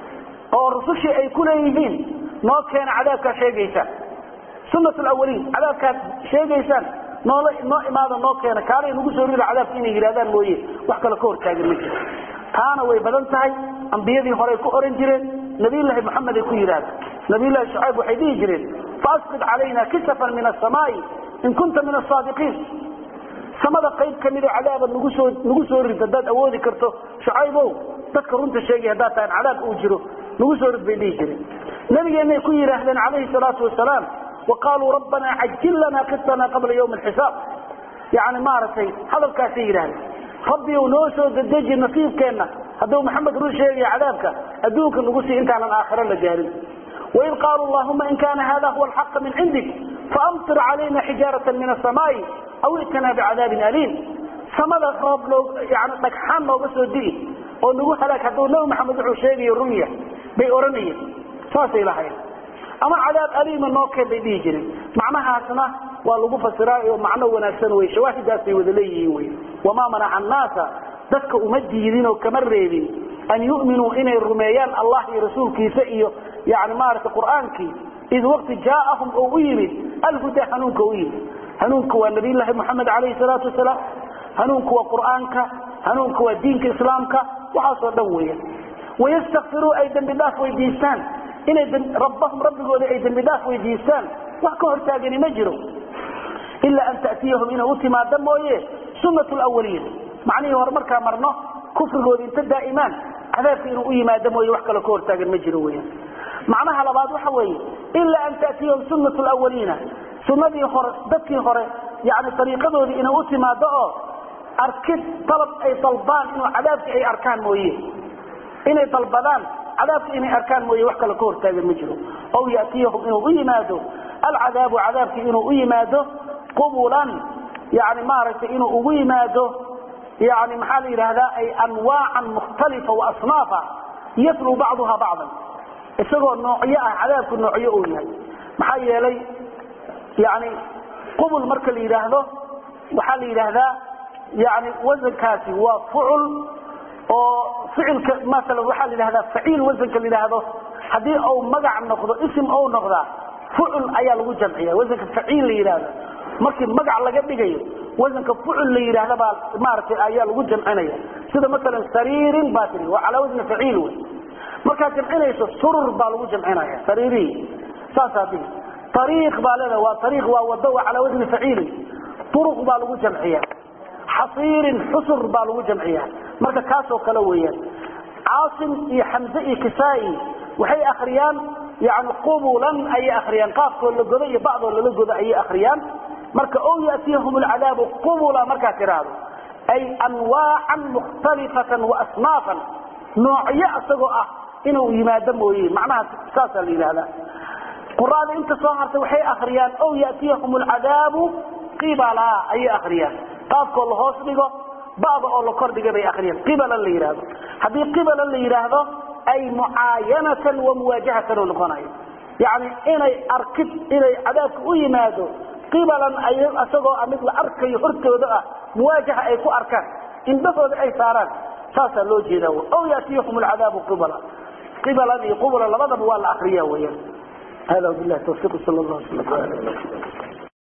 oo rusushii ay ku leeyihiin noo keena cadaabkaad sheegaysaan sunat lawaliin cadaabkaad sheegaysaan noola noo imaada noo keena kaalay nagu soo rida cadaabka inay yidhahdaan mooye wax kale ka hortaagan ma jiro taana way badan tahay ambiyadii horey ku oran jireen nabiylahi maxamed ay ku yidhahdeen nabiylahi shucayb waxay dhihi jireen faasqid calayna kisafan min asamaai in kunta min asaadiqiin samada qayb kamidoo cadaaba nagu soo nagu soo rid haddaad awoodi karto shucaybow dadka runta sheegay haddaad tahan cadaab uu jiro nagu soo rid bay dhihi jireen nabigeenay ku yidhaahdeen calayhi salaatu wasalaam wa qaaluu rabbanaa cajil lanaa qitana qabla ywmi alxisaab yani maaragtay hadalkaasay yidhahdeen rabbiyow noo soo dedeji nasiibkeenna hadduu maxamed run sheegaya cadaabka adduunka nagu sii intaanan aakhiro la gaarin waid qaaluu allahuma in kana hada huwa alxaqa min cindik faamtir calayna xijaarata min asamaai aw itinaa bicadaabin aliim samada roob yani dhagxaan nooga soo di'i oo nagu halaag hadduu nabi maxamed wuxuu sheegayo runya bay odhanayeen saasay lahayn ama cadaab aliima noo keen bay dhihi jireen macnahaasna waa lagu fasiraayo macno wanaagsan wey shawaahidaasay wada leeyihiin wey wamaa manaca annaasa dadka uma diidin oo kama reebin an yu'minuu inay rumeeyaan allah iyo rasuulkiisa iyo yani maaragtay qur'aankii id waqti jaaahum oo u yimid alhuda hanuunka u yimid hanuunka waa nabiylahi moxamed calayhi salaatu wasalaam hanuunka waa qur'aanka hanuunka waa diinka islaamka waxaasoo dhan weya wayastakfiruu ay dembi dhaaf weydiistaan inay rabbahum rabbigooda ay dembi dhaaf weydiistaan wax ka hortaagani ma jiro ilaa an ta'tiyahum inay u timaada mooye sunat lawaliin macnihii hore markaa marno kufrigooda inta daa'imaan cadaabka inuu u yimaado mooye wax kaloo ka hortaagan ma jiro weyan macnaha labaad waxa weeye ilaa an ta'tiyahum sunat lawaliina sunadii hore dadkii hore yani ariiqadoodii inay u timaado oo arkid dalab ay dalbaan inuu cadaabka ay arkaan mooye inay dalbadaan cadaabka inay arkaan mooye wax kale ka hortaagan ma jiro aw yatiyahum inuu u yimaado alcadaabu cadaabki inuu u yimaado qubulan yani maaragtay inuu ugu yimaado yani maxaa la yidhahdaa ay anwaacan mukhtalifa waasnaafa yatlu bacduha bacdan isagoo noocyo ah cadaabku noocyo uu yahay maxaa yeelay yani qubul marka la yidhaahdo waxaa la yidhaahdaa yani wasankaasi waa fucul oo ficilka maala waxaa la yidhahdaa faciil wasanka la yidhaahdo haddii uu magac noqdo isim ou noqdaa fucul ayaa lagu jamciya wasanka faciil la yidhahdo markii magac laga dhigayo wasanka fucul la yidhaahda baa maaragtay ayaa lagu jamcinaya sida maalan sariirin baa tiri waa calaa wasni faciil wey markaad jamcinayso surur baa lagu jamcinaya sariirihi saasaa dihi ariiq baa leedaha waa ariiq waa wado waa calaa wasni faciilin turuq baa lagu jamciya xasiirin xusur baa lagu jamciya marka kaasoo kale weeyaan caasim iyo xamze iyo kisaa-i waxay akriyaan yani qubulan ayay akriyaan qaafkoo la godo iyo bacdoo lala godo ayay akriyaan marka o yatiyahum alcadaabu qubula markaad tiraahdo ay anwaacan mukhtalifatan waasnaafan noocyo isagoo ah inuu yimaado mooye macnaha saasaa la yidhahdaa quraada inta soo hartay waxay akriyaan o yatiyahum alcadaabu qibala ayay akriyaan qaafkoo la hoos dhigo bada oo la kordhiga bay akriyaan qibalan la yidhaahdo haddii qibalan la yidhaahdo ay mucaayanatan wa muwaajahatan oo noqonayo yani inay arkid inay cadaabka u yimaado qibalan isagoo mid la arkayo hortooda ah muwaajaha ay ku arkaan indhahooda ay saaraan saasaa loo jeeda aw yatiyahum alcadaabu qibala qibalan iyo qubula labadaba waa la akriya weyaan hada bilahi tawfiiq sal allah sala